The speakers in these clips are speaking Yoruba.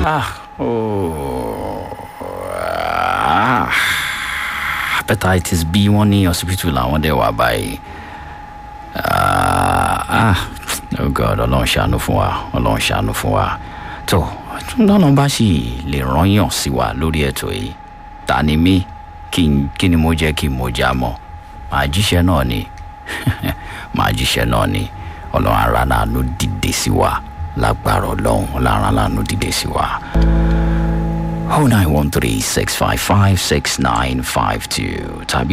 ah oh ah hepatitis b wọ́n ní hospital làwọn dẹ̀ wà báyìí ah ah oh god ọlọ́run ṣàánú fún wa ọlọ́run ṣàánú fún wa tó lọ́nà bá sì lè rányàn sí wa lórí ètò yìí ta ni mí kí n- kí ni mo jẹ́ kí n mo já mọ́ màá jíṣẹ́ náà ni màá jíṣẹ́ náà ni ọlọ́run ara láàánú dìde sí wa lágbára ọlọ́run ọlọ́run ara láàánú dìde sí wa. 0913-655-6952 tàbí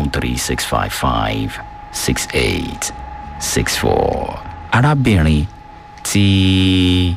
0913-655-6864. arábìnrin tí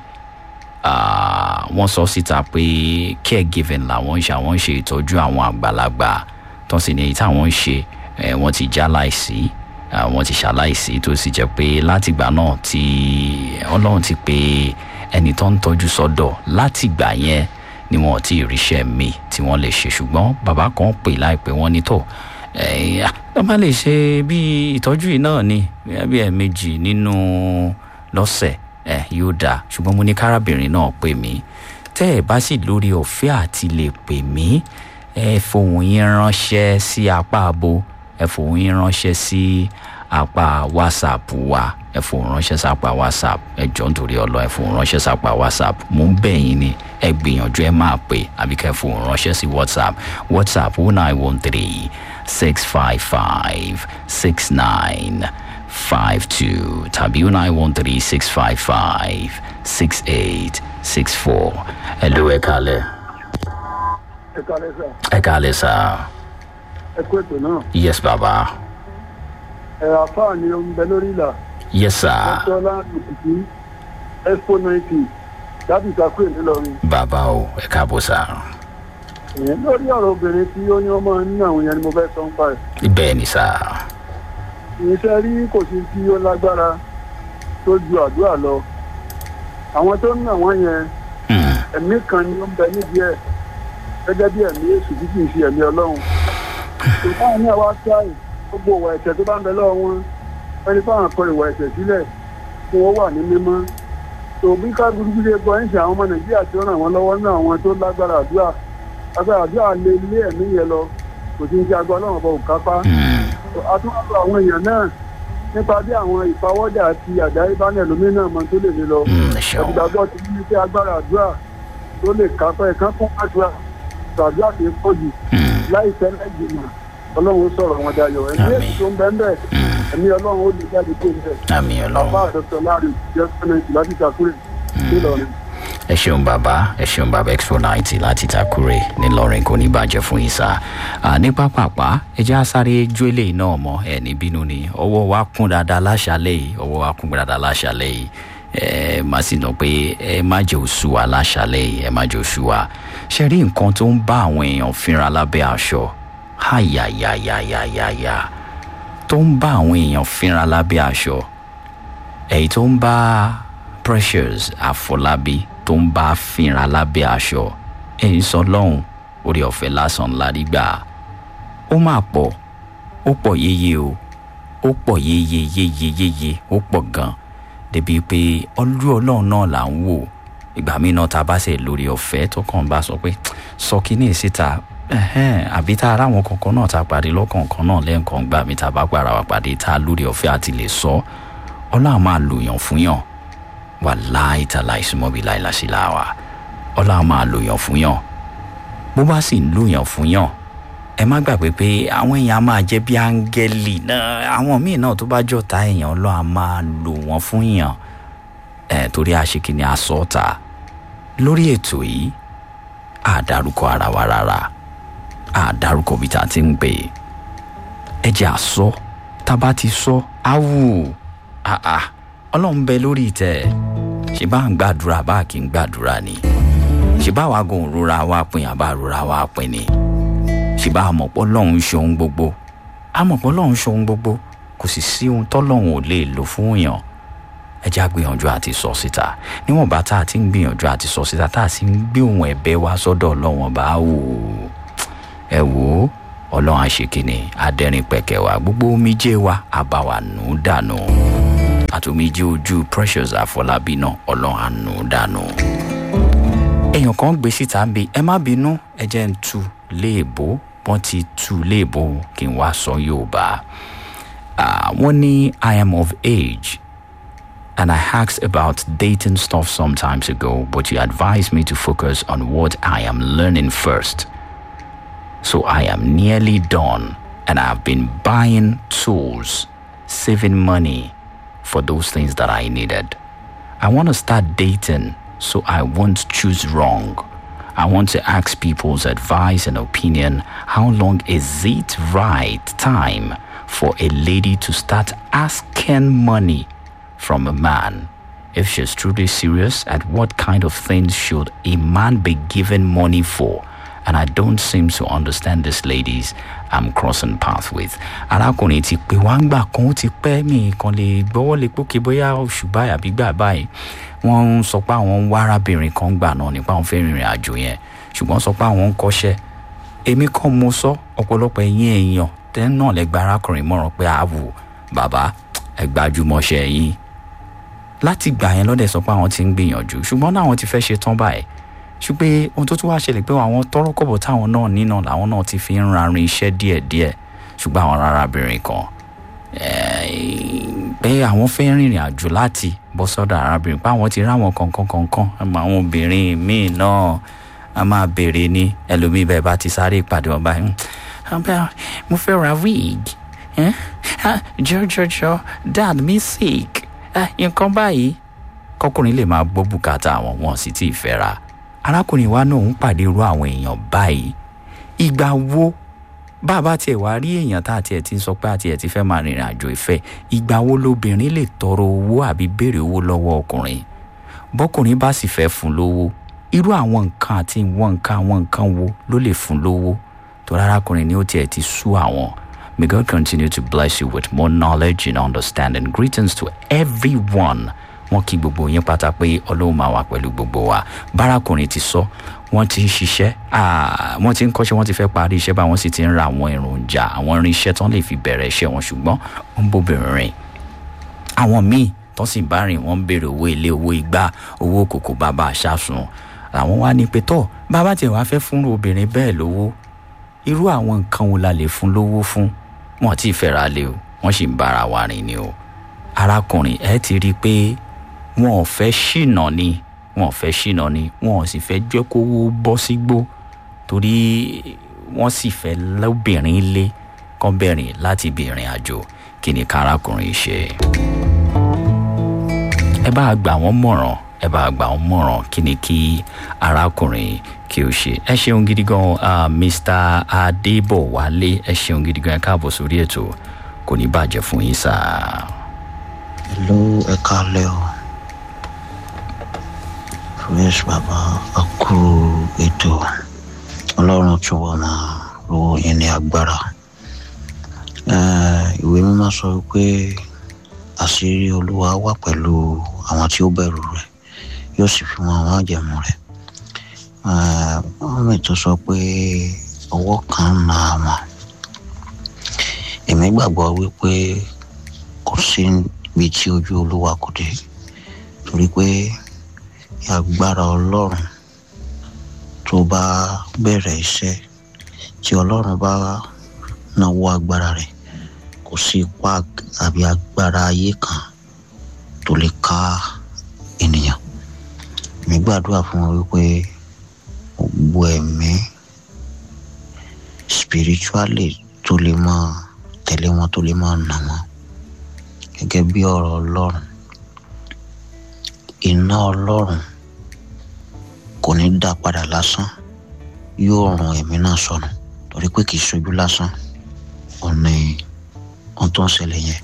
ah, wọ́n sọ síta pé caregiving làwọn ń ṣe àwọn ń ṣe ìtọ́jú àwọn àgbàlagbà tó sì ní èyí táwọn ń ṣe eh, wọ́n ti já láìsí ah, wọ́n ti ṣaláìsí tó sì jẹ́ pé látìgbà náà tí ọlọ́run ti pé ẹni tó ń tọ́jú sọ́dọ̀ látìgbà yẹn ni wọn ò tí ì ríṣẹ́ mi tí wọ́n lè ṣe ṣùgbọ́n bàbá kan pè láìpẹ́ wọ́n ní tó ẹ̀ wọ́n bá lè ṣe bí ìtọ́jú yìí náà ni bí ẹ̀ẹ̀mejì nínú lọ́sẹ̀ ẹ̀ yóò dáa ṣùgbọ́n mo ní kárábìnrin náà pè mí tẹ́ ẹ̀ bá sì lórí ọ̀fẹ́ àti lè pè mí ẹ fohùn yín ránṣẹ́ sí apá abo ẹ fohùn yín ránṣẹ́ sí apá whatsapp wa ẹ fohùn ránṣẹ́ sápá whatsapp ẹ jọ nítorí ọlọ ẹ fohùn ránṣẹ́ sápá whatsapp mò ń bẹ̀ yín ni ẹ gbìyànjú ẹ máa pè àbí kẹ́ ẹ fohùn ránṣẹ́ sí whatsapp whatsapp one nine one three six five five six nine five two tàbí one nine one three six five five six eight six four ẹ ló ẹ kalẹ̀ ẹ kálẹ̀ sà ẹ kalẹ̀ sá ẹ kó ètò náà yes baba ẹ àfáà ni ó ń bẹ lórí ìlà yes sir ọjọ́lá ìpìtì expo ninety dábì kakúrè ńìlọrin baba o ẹ káàbọ̀ sá ìyẹn lórí ọ̀rọ̀ obìnrin tí ó ní ọmọ nínú àwọn yẹn ni mo fẹ́ sọ ń pa ẹ̀ bẹ́ẹ̀ ni sá ìyẹn rí kò sí tí ó lágbára tó ju àdúrà lọ àwọn tó ń nà wọ́n yẹn Hmm, ẹ̀mí kan ni ó ń bẹ nídìí ẹ̀ gẹ́gẹ́ bí ẹ̀mí èṣù tí kì í ṣe ẹ̀mí ọlọ́run ìfáà ní àwa sáì gbogbo ìwà ẹ̀ṣẹ̀ tó bá ń bẹ lọ́wọ́ wọn ẹni fáwọn akọ ìwà ẹ̀ṣẹ̀ sílẹ̀ kí wọ́n wà ní mímọ́ tó bí ká burúkú ṣe gbọ́ ẹ̀ṣẹ̀ àwọn ọmọ nàìjíríà tí ó ràn wọ́n lọ́wọ́ ní àwọn tó lágbára àdúrà agbára àdúrà lé ilé ẹ̀mí yẹn lọ kò sí ní ṣe agbọ́ ọlọ́run ọba òkápá hmm, àtúntò àwọn èèyàn náà nípa bí àwọn ìpawọ́jà àti àdáyébánẹ̀ lómi náà mọ tó lè lè lọ hmm, ẹ ṣeun ìgbàgbọ́ ti ní pé agbára àdúrà tó lè kápẹ́ ẹ̀kan fún àdúrà tàdúrà tó pọ̀ jù Hmm, láìpẹ́ láìjìnà ọlọ́run ó sọ̀rọ̀ wọn dayọ̀ ẹ̀mí Àmín. èsì tó ń bẹ́ ń bẹ̀ hmm, ẹ̀mí ọlọ́run ó lè jáde tó ń bẹ̀ àmì bàbá ọlọ́run àdọ́tọ̀ láàrin jẹ́ sẹ́mẹ̀ntì láti ìtàkùrẹ̀ nílọrin. ẹ ṣeun bàbá ẹ ṣeun bàbá expo ninety láti takure ńìlọrin kò ní bàjẹ́ fún yín sá Ah, ní pápápá ẹ jẹ́ àsáré jó eléyìí náà mọ́ ẹ ní bínú ni ọwọ́ wa kún dáadáa láṣálẹ̀ yìí ọwọ́ wa kún dáadáa láṣálẹ̀ yìí ẹ má sì nà pé ẹ má jẹ́ òṣù wa láṣálẹ̀ yìí ẹ má jẹ́ òṣù wa ṣe rí nǹkan tó ń bá àwọn èèyàn fínra lábẹ́ aṣọ háyàyàyàyàyà tó ń bá àwọn èèyàn fínra lábẹ́ aṣọ èyí tó ń bá precious àfọlábí tó ń bá fínra lábẹ́ aṣọ èyí sọ lọ́hùn orí ọ̀fẹ́ lásán ládìgbà ó máa pọ̀ ó pọ̀ yéye o ó pọ̀ yéye yéye yéye ó pọ̀ gan débi pé ọlú ọlọ́run náà là ń wò ìgbà míì náà tá a bá ṣe lórí ọ̀fẹ́ tó kàn bá sọ pé sọ kínní síta ẹhẹ́n, àbí tá a ráwọn kankan náà tá a pàdé lọ́kọ̀ọ̀kan náà lẹ́ǹkan gbà mí tá a bá gbàrà wà pàdé tá a lórí ọ̀fẹ́ àti lè sọ ọlọ́run máa lò yàn fún yàn wàláì tàlà ìsúnmọ́bí láìláṣí láwa ọlọ́run máa lò yàn fún yàn bó bá sì ń lò yàn fún yàn ẹ má gbàgbé pé àwọn èèyàn á máa jẹ́ bí áńgẹ́lì náà àwọn míì náà tó bá jọ̀ta èèyàn ọlọ́run á máa lò wọ́n fún yàn ẹ̀ torí àṣekìní asọ́ta lórí ètò yìí àdárúkọ ara wa rárá àdárúkọ bí tá a ti ń pè é ẹ jẹ́ àsọ tá a bá ti sọ áwù àà ọlọ́run bẹ lórí ìtẹ́ ṣe bá ń gbàdúrà bá kì í gbàdúrà ni ṣe bá wa gùn rúra wa pin àbá rúra wa pin ni ṣe bá àmọ̀pọ̀ lọ́hún ṣe ohun gbogbo àmọ̀pọ̀ lọ́hún ṣe ohun gbogbo kò sì sí ohun tọ́lọ́hún ò lè lò fún èèyàn ẹ já gbìyànjú àti sọ síta níwọ̀n bá tá a ti ń gbìyànjú àti sọ síta tá a sì ń gbé ohun ẹ̀bẹ̀ wa sọ́dọ̀ ọlọ́wọ́n bá wò ó ẹ wò ó ọlọ́run àṣekínni adẹ́rìn pẹ̀kẹ́ wa gbogbo omijé wa àbáwá nù dànù àtòmíjé ojú precious àfọlábí náà ọlọ́run àánú dànù. èèyàn kan gbé síta ń bi ẹ má bínú ẹ jẹ́ ń tu léèbó wọ́n ti tu léèbó kí n wá sọ yorùbá Ah, wọ́n ní i am of age and I asked about dating stuff sometimes ago, but you advised me to focus on what I am learning first. So I am nearly done and I've been buying tools, saving money for those things that I needed. I want to start dating so I won't choose wrong. I want to ask people's advice and opinion. How long is it right time for a lady to start asking money from a man? If she's truly serious, at what kind of things should a man be given money for? And I don't seem to understand these ladies I'm crossing path with. arákùnrin ti pè wá ń gbà kan ó ti pẹ́ mi kan lè gbọ́wọ́ lè pókè bóyá oṣù báyìí àbí gbà báyìí wọ́n ń sọ pé àwọn ń wá arábìnrin kan gbà náà nípa àwọn fẹ́ rìnrìn àjò yẹn ṣùgbọ́n sọ pé àwọn ń kọ́ṣẹ́ èmi kan mo sọ ọ̀pọ̀lọpọ̀ ẹ̀yìn èèyàn tẹ́ náà lẹ gba arákùnrin mọ̀ràn pé àwò bàbá ẹ gbajúmọ̀ṣẹ́ yín láti gbà yẹn lọ́dẹ̀ sọ pé àwọn ti ń gbìyànjú ṣùgbọ́n náà àwọn ti fẹ́ ṣe tán báyìí ṣùgbọ́n ohun tó tún wá ṣẹlẹ̀ pé àwọn tọrọkọ̀bọ̀ táwọn náà nínà làwọn náà ti fi ń rarin iṣẹ́ díẹ̀díẹ̀ ṣùgbọ́n àwọn arábìnrin kan eh, pé àwọn fẹ́ rìnrìn àjò láti bọ́ sọ́dọ̀ arábìnrin pé àwọn ti ráwọn kankan kankan àmọ́ àwọn obìnrin míì náà a máa béèrè ní ẹlòmíì bẹ́ẹ̀ bá ti sáré ìpàdé wọn báyìí "Abẹ́, mo fẹ́ ra wig eh? Ah, jọjọjọ dad mi sick Ah, nǹkan báyìí kọkùnrin lè máa gbọ́ bùkátà àwọn wọn sì tí ì fẹ́ ra arákùnrin wa náà ń pàdé irú àwọn èèyàn báyìí ìgbà wo bàbá tiẹ̀ wá rí èèyàn tá a tiẹ̀ ti ń sọ pé àti ẹ̀ ti fẹ́ máa rìnrìn àjò ìfẹ́ ìgbà wo lobìnrin lè tọrọ owó àbí béèrè owó lọ́wọ́ ọkùnrin bọ́kùnrin bá sì fẹ́ fún lówó irú àwọn nǹkan àti ìwọ̀n nǹkan àwọn nǹkan wo ló lè fún lówó tó arákùnrin ni ó tiẹ̀ ti sú àwọn May God continue to bless you with more knowledge and understanding. Greetings to everyone. Wọ́n kí gbogbo yín pátá pé Ọlọ́run máa wà pẹ̀lú gbogbo wa. Bárakùnrin ti sọ, wọ́n ti ń ṣiṣẹ́, ah, wọ́n ti ń kọ́ṣẹ́, wọ́n ti fẹ́ parí iṣẹ́ bá wọ́n sì ti ń ra àwọn èròjà, àwọn irinṣẹ́ tán lè fi bẹ̀rẹ̀ iṣẹ́ wọn ṣùgbọ́n ó ń bóbìnrin rìn. Àwọn míì tó sì bá rìn wọ́n ń béèrè owó ilé, owó igbá, owó kòkó bàbá àṣàsùn. Àwọn wá ní pé tọ́ bàbá tiẹ̀ wá fẹ́ fún obìnrin bẹ́ẹ̀ lówó. Irú àwọn nǹkan wo la lè fún lówó fún? wọn ti fẹ́ra lé o wọ́n sì ń bára wa rìn ni o arákùnrin ẹ ti rí i pé wọn ò fẹ́ ṣìnà ni wọn ò fẹ́ ṣìnà ni wọn ò sì fẹ́ jẹ́ kówó bọ́ sígbó torí wọ́n sì fẹ́ lóbìnrin lé kán bẹ̀rìn láti ibi ìrìn àjò kí ni kárakùnrin ṣe. ẹ bá gbà wọ́n mọ̀ràn ẹ bá gbà wọ́n mọ̀ràn kí ni kí arákùnrin kí o ṣe ẹ ṣeun gidi gan uh, mr adébọwálé ẹ ṣeun gidi gan ẹ káàbọ̀ sórí ètò kò ní bàjẹ́ fún yín sáà. Hello, ẹ káalẹ́ o. Fresh bàbá a kú ètò. Ọlọ́run tún wà máa ro yín ní agbára. Eh, Ìwé mímọ́ sọ pé àṣírí Olúwa wà pẹ̀lú àwọn tí ó bẹ̀rù rẹ̀ yóò sì fi wọn àwọn àjẹmú rẹ̀. Eh, Wọ́n mi tó sọ pé ọwọ́ kan ń na àwọn. Èmi gbàgbọ́ wípé kò sí ibi tí ojú olúwa kò dé torí pé agbára ọlọ́run tó bá bẹ̀rẹ̀ iṣẹ́ tí ọlọ́run bá náwó agbára rẹ̀ kò sí ipá àbí agbára ayé kan tó lè ká ènìyàn mi gbàdúrà fún wọn wípé gbogbo ẹ̀mí spiritually tó lè máa tẹ̀lé wọn tó lè máa nà wọn gẹ́gẹ́ bí ọ̀rọ̀ ọlọ́run iná ọlọ́run kò ní dá padà lásán yóò ràn ẹ̀mí náà sọnù torí pé kì í ṣojú lásán ọ̀nà ohun tó ń ṣẹlẹ̀ yẹn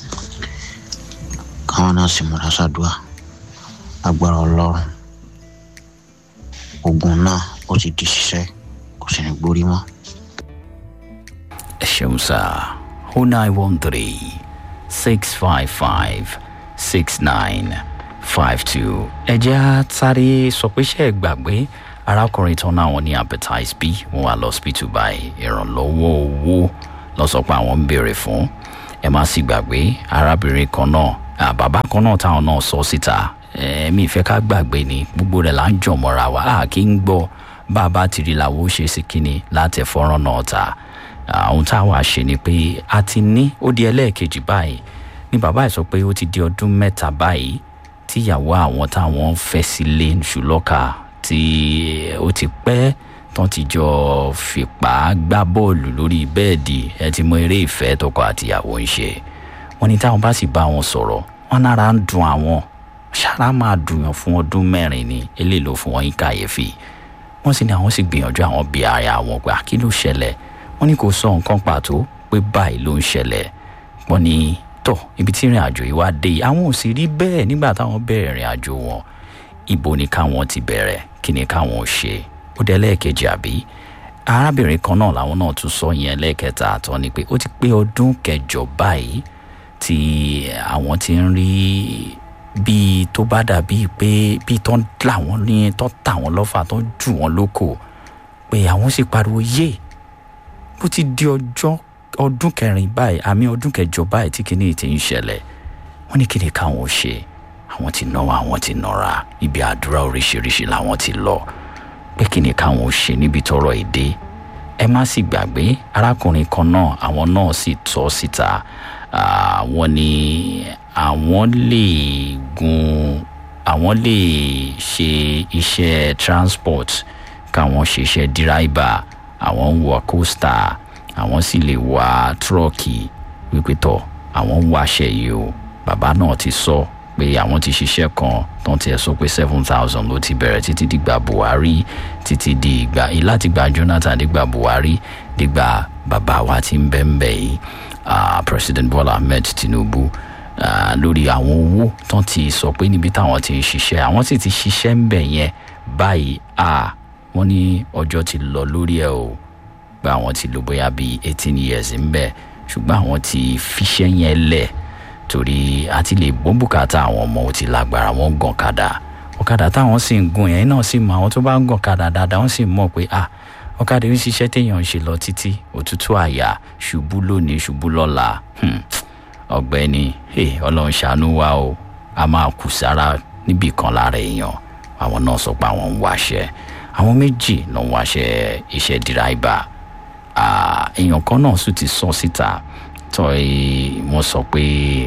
káwọn náà sì múra ṣàdúrà agbára ọlọ́run ogun náà ó ti di ṣiṣẹ́ kò sì ní gbórí mọ́. ẹ ṣeun sáà o nine one three six five five six nine five two. ẹ jẹ́ á sáré sọ pé ṣe é gbàgbé arákùnrin tán náà wọn ní hepatitis b wọn wà lọ́sibítù báyìí ìrànlọ́wọ́ owó lọ sọ pé àwọn ń béèrè fún ẹ má sì gbàgbé arábìnrin kan náà à, bàbá kan náà táwọn náà sọ síta ẹ̀ẹ́mí ìfẹ́ ká gbàgbé ni gbogbo rẹ̀ là ń jọ̀ mọ́ra wa a kì í gbọ́ bá a bá ti rí làwọn ó ṣe sí kínni láti fọ́nrán náà ta àwọn táwa ṣe ni pé a ti ní ó di ẹlẹ́ẹ̀kejì báyìí ni bàbá ẹ̀ sọ pé ó ti di ọdún mẹ́ta báyìí tíyàwó àwọn táwọn fẹ́ sílé ṣùlọ́ka tí ó ti pẹ́ tán ti jọ fipá gbá bọ́ọ̀lù lórí bẹ́ẹ̀dì ẹ ti mọ eré ìfẹ́ tọkọ àtìyàwó ń ṣe wọn ni táwọn bá sì bá wọn sọ̀rọ̀ wọn nára ń dun àwọn ṣáná máa dùnyàn fún ọdún mẹ́rin ni eléyìí ló fún wọn yín kàyéfì wọ́n sì ní àwọn sì gbìyànjú àwọn bí ara àwọn pé àkí ló ṣẹlẹ̀ wọ́n ní kò sọ nǹkan pàtó pé báyìí ló ń ṣẹlẹ̀ wọ́n ní tọ̀ ibi tí ìrìn àjò yìí wá dé yìí àwọn ò sì rí bẹ́ẹ̀ nígbà táwọn bẹ̀rẹ̀ ìrìn àjò wọn ibo ni káwọn ti bẹ̀rẹ̀ kí ni káwọn ṣe ó dé lẹ́ẹ̀kejì àbí arábìnrin kan náà làwọn náà tún sọ yẹn lẹ́ẹ̀kẹta àtọ́ ni pé ó ti pé ọdún kẹjọ báyìí tí àwọn ti ń rí bíi tó bá dàbíi pé bíi tó ń là wọ́n ní tó tà wọ́n lọ́fà tó ń jù wọ́n lóko pé àwọn sì pariwo yé bó ti di ọjọ́ ọdún kẹrin báyìí àmì ọdún kẹjọ báyìí tí kinní ti ń ṣẹlẹ̀ wọ́n ní kí ni káwọn ṣe àwọn ti náwó àwọn ti nọra ibi àdúrà oríṣiríṣi làwọn ti lọ pé kí ni káwọn ṣe níbi tọrọ èdè ẹ má sì gbàgbé arákùnrin kan náà àwọn náà sì tọ́ síta àwọn ni àwọn lè gun àwọn lè ṣe iṣẹ́ transport káwọn ṣe iṣẹ́ díráìbà àwọn ń wọ coaster àwọn sì lè wa tírọ́ọ̀kì wípé tọ̀ àwọn ń wáṣẹ́ yìí o bàbá náà ti sọ pé àwọn ti ṣiṣẹ́ kan tó ń tiẹ̀ sọ pé seven thousand ló ti bẹ̀rẹ̀ títí dìgbà buhari títí di ìgbà láti gba jonathan dìgbà buhari dìgbà bàbá wa ti ń bẹ́ ń bẹ̀ yìí uh, president bola ahmed tinubu uh, lórí àwọn owó tó ti sọ pé níbi táwọn ti ń ṣiṣẹ́ àwọn sì ti ṣiṣẹ́ ń bẹ̀ yẹn báyìí a wọ́n ní ọjọ́ ti lọ lórí ẹ̀ o pé àwọn ti lò bóyá bíi eighteen years ń bẹ̀ ṣùgbọ́n àwọn ti fiṣẹ́ yẹn lẹ̀ torí àti lè gbọ́ bùkátà àwọn ọmọ ò ti lágbára wọn gàn kadà ọ̀kadà táwọn sì ń gun yẹn náà sì mọ àwọn tó bá ń gàn kadà dáadáa wọ́n sì mọ̀ pé ah ọ̀kadà ń ṣiṣẹ́ téèyàn ń ṣe lọ títí òtútù àyà ṣubú lónìí ṣubú lọ́la ọ̀gbẹ́ni ọlọ́run ṣàánú wa o a máa kù sára níbì kan lára èèyàn àwọn náà sọ pé àwọn ń wáṣẹ́ àwọn méjì ló ń wáṣẹ́ iṣẹ́ díráìbà èèyàn kan náà sì ti sọ síta tó wọ́n sọ pé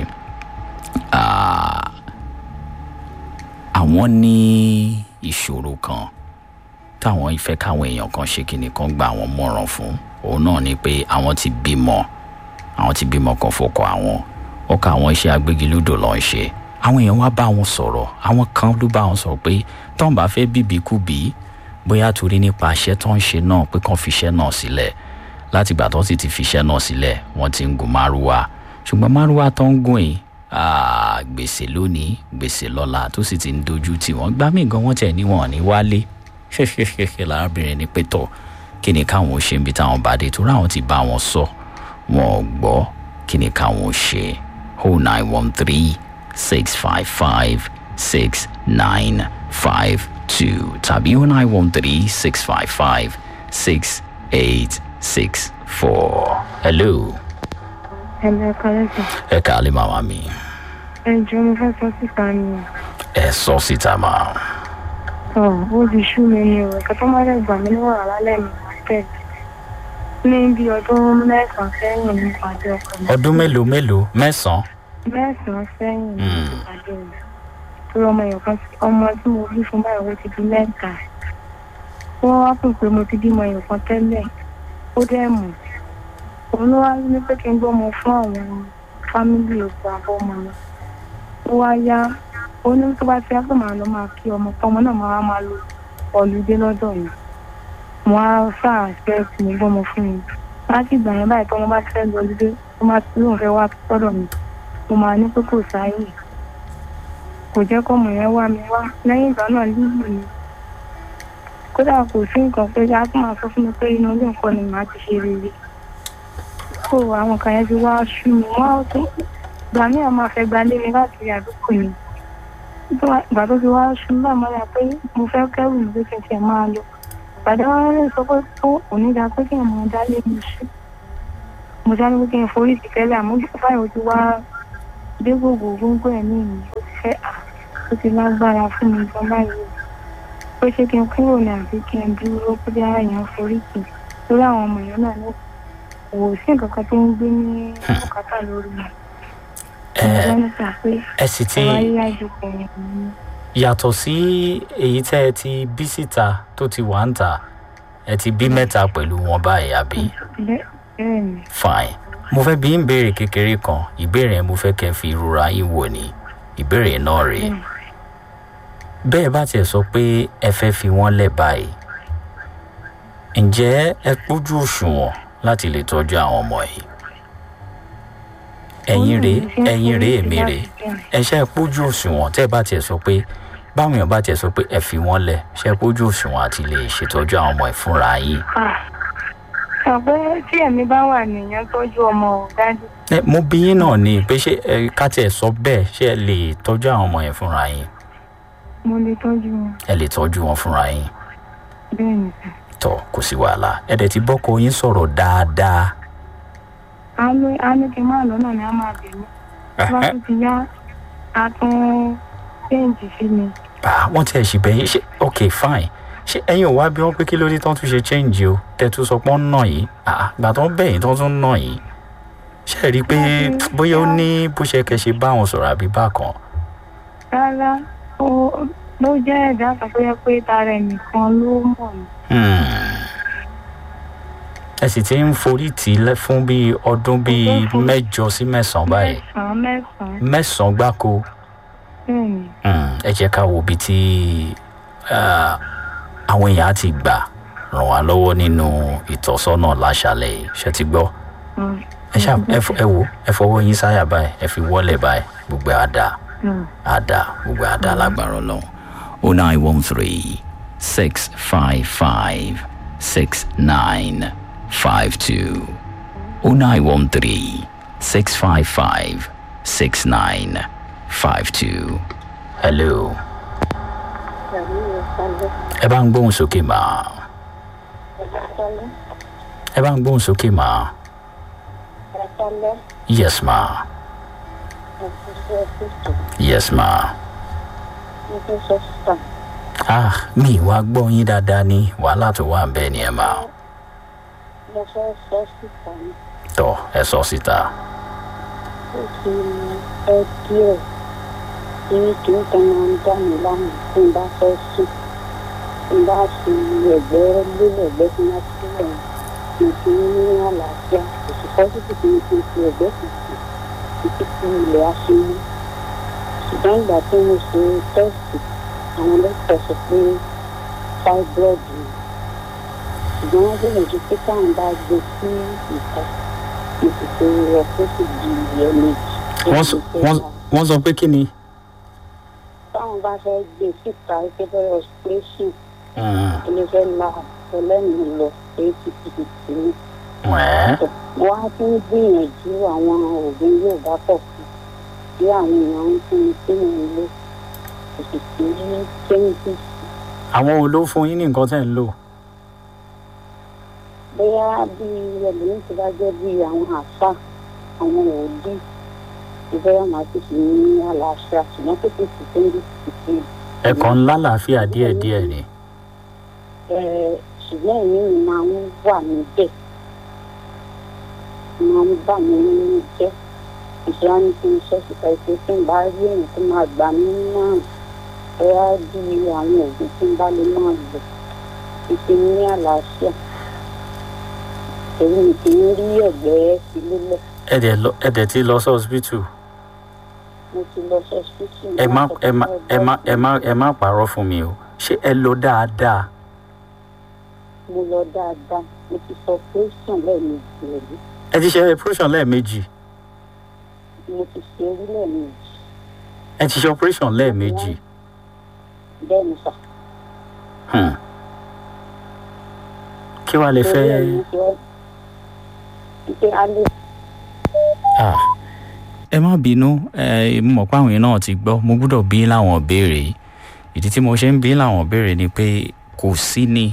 àwọn ní ìṣòro kan táwọn ìfẹ́ káwọn èèyàn kan ṣe kíni kan gba àwọn mọ̀ràn fún òun náà ni pé àwọn ti bímọ àwọn ti bímọ kan fọkọ àwọn ọkọ àwọn iṣẹ́ agbégilódò ló ń ṣe àwọn èèyàn wá bá wọn sọ̀rọ̀ àwọn kan ló bá wọn sọ pé tọ́n bá fẹ́ bíbí kú bí bóyá torí nípa iṣẹ́ tó ń ṣe náà pé kàn fiṣẹ́ náà sílẹ̀ láti ìgbà tó sì ti fiṣẹ́ náà sílẹ̀ wọ́n ti ń gun márúwá ṣùgbọ́n márúwá tó ń gùn yìí gbèsè lónìí gbèsè lọ́la tó sì ti ń dojú tì wọ́n gbá mí gan wọ́n tẹ̀ níwọ̀n ní wálé ṣẹṣẹṣẹṣẹ lárábìnrin ní pétọ kí ni káwọn ṣe ń bi táwọn bá dé torí àwọn ti bá wọn sọ wọn ò gbọ́ kí ni káwọn ṣe o nine one three six five five six nine five two tàbí o nine one three six five five six eight six four. hello. Ẹ̀lẹ́ kọ́lẹ́sì. ẹ káàlẹ́ màmá mi. Ẹ jọ̀ọ́ mo fẹ́ sọ síta ni. ẹ sọ síta máa. Ọ̀ ó di ṣú mi ni o. Ẹ̀ka tó máa dẹ̀ gbà mí níwọ̀n lálẹ́ mi wá tẹ̀lé. Ní bí ọdún mẹ́sàn-án sẹ́yìn ní ìpàdé ọkọ mi. ọdún mélòó mélòó mẹ́sàn-án. Mẹ́sàn-án sẹ́yìn ní ìpàdé rẹ̀. Torí ọmọ èèyàn kan ọmọ tí mo bí fún báyìí ó ti di mẹ́ta. Wọ́n wá pè pé mo ti bímọ èèyàn kan tẹ́lẹ̀. Ó dẹ̀ mọ̀. Òun ló wá ní pé kí n gbọ́mọ fún àwọn fámílì òkú àbọ̀mọ mi. Ó wá yá ó ní tó bá ti yá pé màá lọ máa kí ọmọ tọmọ náà máa máa lo ọlùdé lọ́dọ̀ mi mo á sáà fẹ́ kí mo gbọ́mọ fún mi láti ìgbà yẹn báyìí tọmọ bá ti fẹ́ lọ ọlùdé tó máa ti lóun fẹ́ wá sọ́dọ̀ mi mo máa ní pé kò sáyè kò jẹ́ kọ́mọ yẹn wá mi wá lẹ́yìn ìgbà náà lílù ni kódà kò sí nǹkan pé a tún máa sọ fún mi pé inú ilé nǹkan ni màá ti ṣe rere kó àwọn kan yẹn ti wá ṣú mi wọ́n á tún gbà mí àwọn máa fẹ́ gbalé mi láti àdúgbò mi ìgbà tó fi wá ṣùgbọ́n àmọ́ ya pé mo fẹ́ kẹ́rù mi pé kí n tiẹ̀ máa lọ ìpàdé wọn lè sọ pé tó onídàá pé kí n mọ dálé mi ṣú mo dá ní pé kí n forí sí tẹ́lẹ̀ àmọ́ báyìí ó ti wá dé gbogbo gbogbo ẹ̀ ní ìlú ó ti fẹ́ à tó ti lágbára fún mi gan báyìí pé ṣé kí n kúrò ní àbí kí n dúró pé bí ara èèyàn foríkì lórí àwọn ọmọ èèyàn náà ní kò sí nǹkan kan tó ń gbé ní bùkátà lórí mi ẹ ọjọ́ nípa pé ẹ sì ti ọ̀rọ̀ ayé àjòkò yẹn ni yàtọ̀ sí èyí tẹ́ ẹ ti bí síta tó ti wà ń tà ẹ ti bí mẹ́ta pẹ̀lú wọn báyìí àbí bẹ́ẹ̀ bẹ́ẹ̀ ni fine mo fẹ́ bí ń béèrè kékeré kan ìbéèrè yẹn mo fẹ́ kẹ́ fi ìrora yín wò ní ìbéèrè náà rèé bẹ́ẹ̀ bẹ́ẹ̀ bá tiẹ̀ sọ pé ẹ fẹ́ fi wọ́n lẹ̀ báyìí ǹjẹ́ ẹ pójú òṣùwọ̀n láti lè tọ́jú àwọn ọmọ yìí ẹ̀yin rèé ẹ̀yin rèé èmi rèé ẹ ṣe é pójú òṣùwọ̀n tẹ́ ẹ bá tiẹ̀ sọ pé báwọn èèyàn bá tiẹ̀ sọ pé ẹ fi wọ́n lẹ̀ ṣe é pójú òṣùwọ̀n àti lè ṣètọ́jú àwọn ọmọ ẹ̀ fúnra yín sọ pé tí ẹ̀mí bá wà nìyẹn tọ́jú ọmọ ò dájú ẹ mo bí yín náà ni pé ṣé ẹ ká tiẹ̀ sọ bẹ́ẹ̀ ṣé ẹ lè tọ́jú àwọn ọmọ yẹn fúnra yín mo lè tọ́jú wọn ẹ lè tọ́jú wọn fúnra yín bẹ́ẹ̀ ni sà. tọ kò sí wàhálà ẹ dẹ̀ ti bọ́kọ yín sọ̀rọ̀ dáadáa àánú àánú kí n máa lọ́nà ni a máa bẹ̀ mí tó bá tún ti yá a tún ṣéǹjì sí mi ah wọ́n tiẹ̀ sì bẹ̀yìn ṣe ok fine ṣé ẹ̀yin ò wá bí wọ́n pé kí ló dé tán tún ṣe change o tẹ̀tún sọ pé wọ́n ń nà yìí ah gbà tó ń bẹ̀yìn tán tún ń nà yìí ṣe é rí i pé bóyá ó ní bó ṣe kẹ́ ṣe bá wọn sọ̀rọ̀ àbí bákan rárá ó ló jẹ́ ẹ̀dá kan tó yẹ pé tara ẹnìkan ló mọ̀ mí Hmm. ẹ sì ti ń forí tì í lẹ́ fún bíi ọdún bíi mẹ́jọ sí mẹ́sàn-án báyìí mẹ́sàn-án mẹ́sàn-án mẹ́sàn-án gbáko bẹ́ẹ̀ ni Hmm, ẹ jẹ́ ká wo ibi tí ah, àwọn èèyàn á ti gbà ràn wá lọ́wọ́ nínú ìtọ́sọ́nà láṣálẹ̀ yìí ṣe ti gbọ́ Mm, ẹ ṣá ẹ fọ- ẹ wo ẹ fọwọ́ yín sáyà báyìí ẹ fi wọ́lẹ̀ báyìí gbogbo ẹ̀ á dáa mm. á dáa gbogbo ẹ̀ á dáa lágbára ọlọ́run. o nine one three six five five six nine five two o nine one three six five five six nine five two. hello. ẹ bá ń gbóhùn sókè mà ẹ bá ń gbóhùn sókè mà yes ma yes ma ah mi wá gbọ́ yín dáadáa ní wàhálà tó wà ń bẹ́ẹ̀ ni ẹ mà mo fẹ́ sọ síta ní tọ́ ẹ sọ síta ó ti ẹ díẹ̀ tí kìí kan máa ń dá mi láàmú tí n bá fẹ́ sùn tí n bá fi ẹ̀gbẹ́ lélẹ̀ ẹ̀gbẹ́ tí wọ́n ti lẹ̀ mo ti ní àlàáfíà kò sì fẹ́ títí tí mo ti fi ẹ̀gbẹ́ kan sí títí tí ilẹ̀ á fi mú ṣùgbọ́n ìgbà tí mo ṣe tẹ́sì àwọn dókítà sọ pé fibroid ni ṣùgbọ́n wọ́n gbìyànjú pé táwọn bá gbé sí ìta mo sì fi rọ pé sì di ẹ̀ẹ̀mejì. wọ́n sọ wọ́n- wọ́n sọ pé kí ni. táwọn bá fẹ́ gbé síta pé bẹ́ẹ̀ operation Mm, ilé fẹ́ la ọlẹ́nu lọ pé títí tì ní. wẹ́ẹ́ wọ́n á tún gbìyànjú àwọn oògùn Yorùbá pọ̀ fún bí àwọn èèyàn ń fún mi sínú ilé kò sì sí changes àwọn wo ló fún yín ní nǹkan tẹ̀ ń lò. bóyá bí ẹlòmíín ti bá jẹ́ bí àwọn àṣà àwọn òbí ìbẹ́rẹ̀ máa ti fi ní àlàáfíà ṣùgbọ́n kò sì sí changes sí i. ẹ̀kan ńlá làáfíà díẹ̀díẹ̀ ni. Eh, ṣùgbọ́n èmi mi máa ń wà níbẹ̀ máa ń bà mí nínú jẹ́ ìṣúra ní kí n ṣe síta ìpè tí n bá rí èèyàn tó máa gbà mí náà bóyá bí àwọn òògùn tí n bá lè máa lò ìpè ní àlàáfíà èyí mi kì í rí ẹ̀gbẹ́ sí lélẹ̀ ẹ̀dẹ̀ lọ ẹ̀dẹ̀ ti lọ sí hospital. mo ti lọ sọ síkì ẹ má ẹ má ẹ má ẹ má ẹ má pààrọ̀ fún mi o ṣé ẹ lọ dáadáa. mo lọ dáadáa mo ti sọ pẹ́sàn lẹ́ẹ̀mejì rẹ̀ ẹ ti ṣe operation lẹ́ẹ̀mejì. mo ti ṣe orí lẹ́ẹ̀mejì ẹ ti ṣe operation lẹ́ẹ̀mejì. bẹ́ẹ̀ ni sà. Hmm. kí wàá lè fẹ́. Ìpè alẹ́ Ah, ẹ má bínú ẹ mo mọ̀ pé àwọn yẹn náà ti gbọ́ mo gbọ́dọ̀ bí láwọn béèrè yìí. ìdí tí mo ṣe ń bí láwọn béèrè ni pé kò sí ni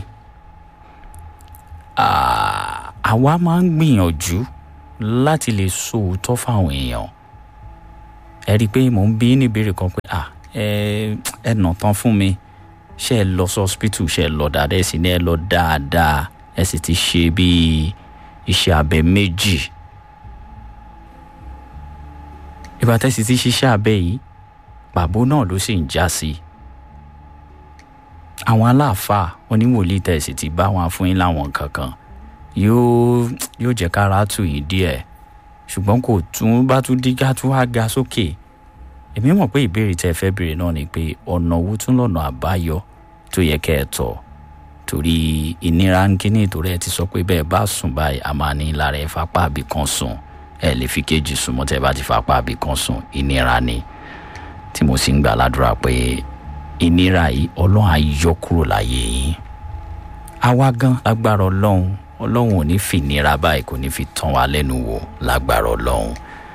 Ah, àwa máa ń gbìyànjú láti lè sọ òótọ́ fáwọn èèyàn ẹ rí i pé mò ń bí ní ìbéèrè kan pé ah ẹ ẹ nà tán fún mi ṣe ẹ lọ sí hospital ṣe ẹ lọ dáadáa ẹ sì ní ẹ lọ dáadáa ẹ sì ti ṣe bíi iṣẹ́ abẹ méjì ìgbà tẹ́ sì ti ṣiṣẹ́ abẹ yìí pàbó náà ló sì ń já sí àwọn aláàfáà oníwòlíì tẹ́ sì ti bá wọn fún yín láwọn kankan yóò yóò jẹ́ kára tù yín díẹ̀ ṣùgbọ́n kò tún bá tún dígá tún wá ga sókè èmi mọ̀ pé ìbéèrè tẹ́ ẹ fẹ́ béèrè náà ni pé ọ̀nà owó tún lọ́nà àbáyọ tó yẹ kẹ́ ẹ tọ̀ torí ìnira ń kíní ìtòrí ẹ ti sọ pé bẹ́ẹ̀ bá sùn báyìí a máa ní lára ẹ fapá àbí kan sùn ẹ lè fi kejì sùn mọ́ tẹ́ ẹ bá ti fapá àbí kan sùn ìnira ni tí mo sì ń gbà ládùúrà pé ìnira yìí ọlọ́run á yọ kúrò láyé yín àwa gan lágbára ọlọ́run ọlọ́run ò ní fi ìnira báyìí kò ní fi tán wa lẹ́nu wò lágbára ọlọ́run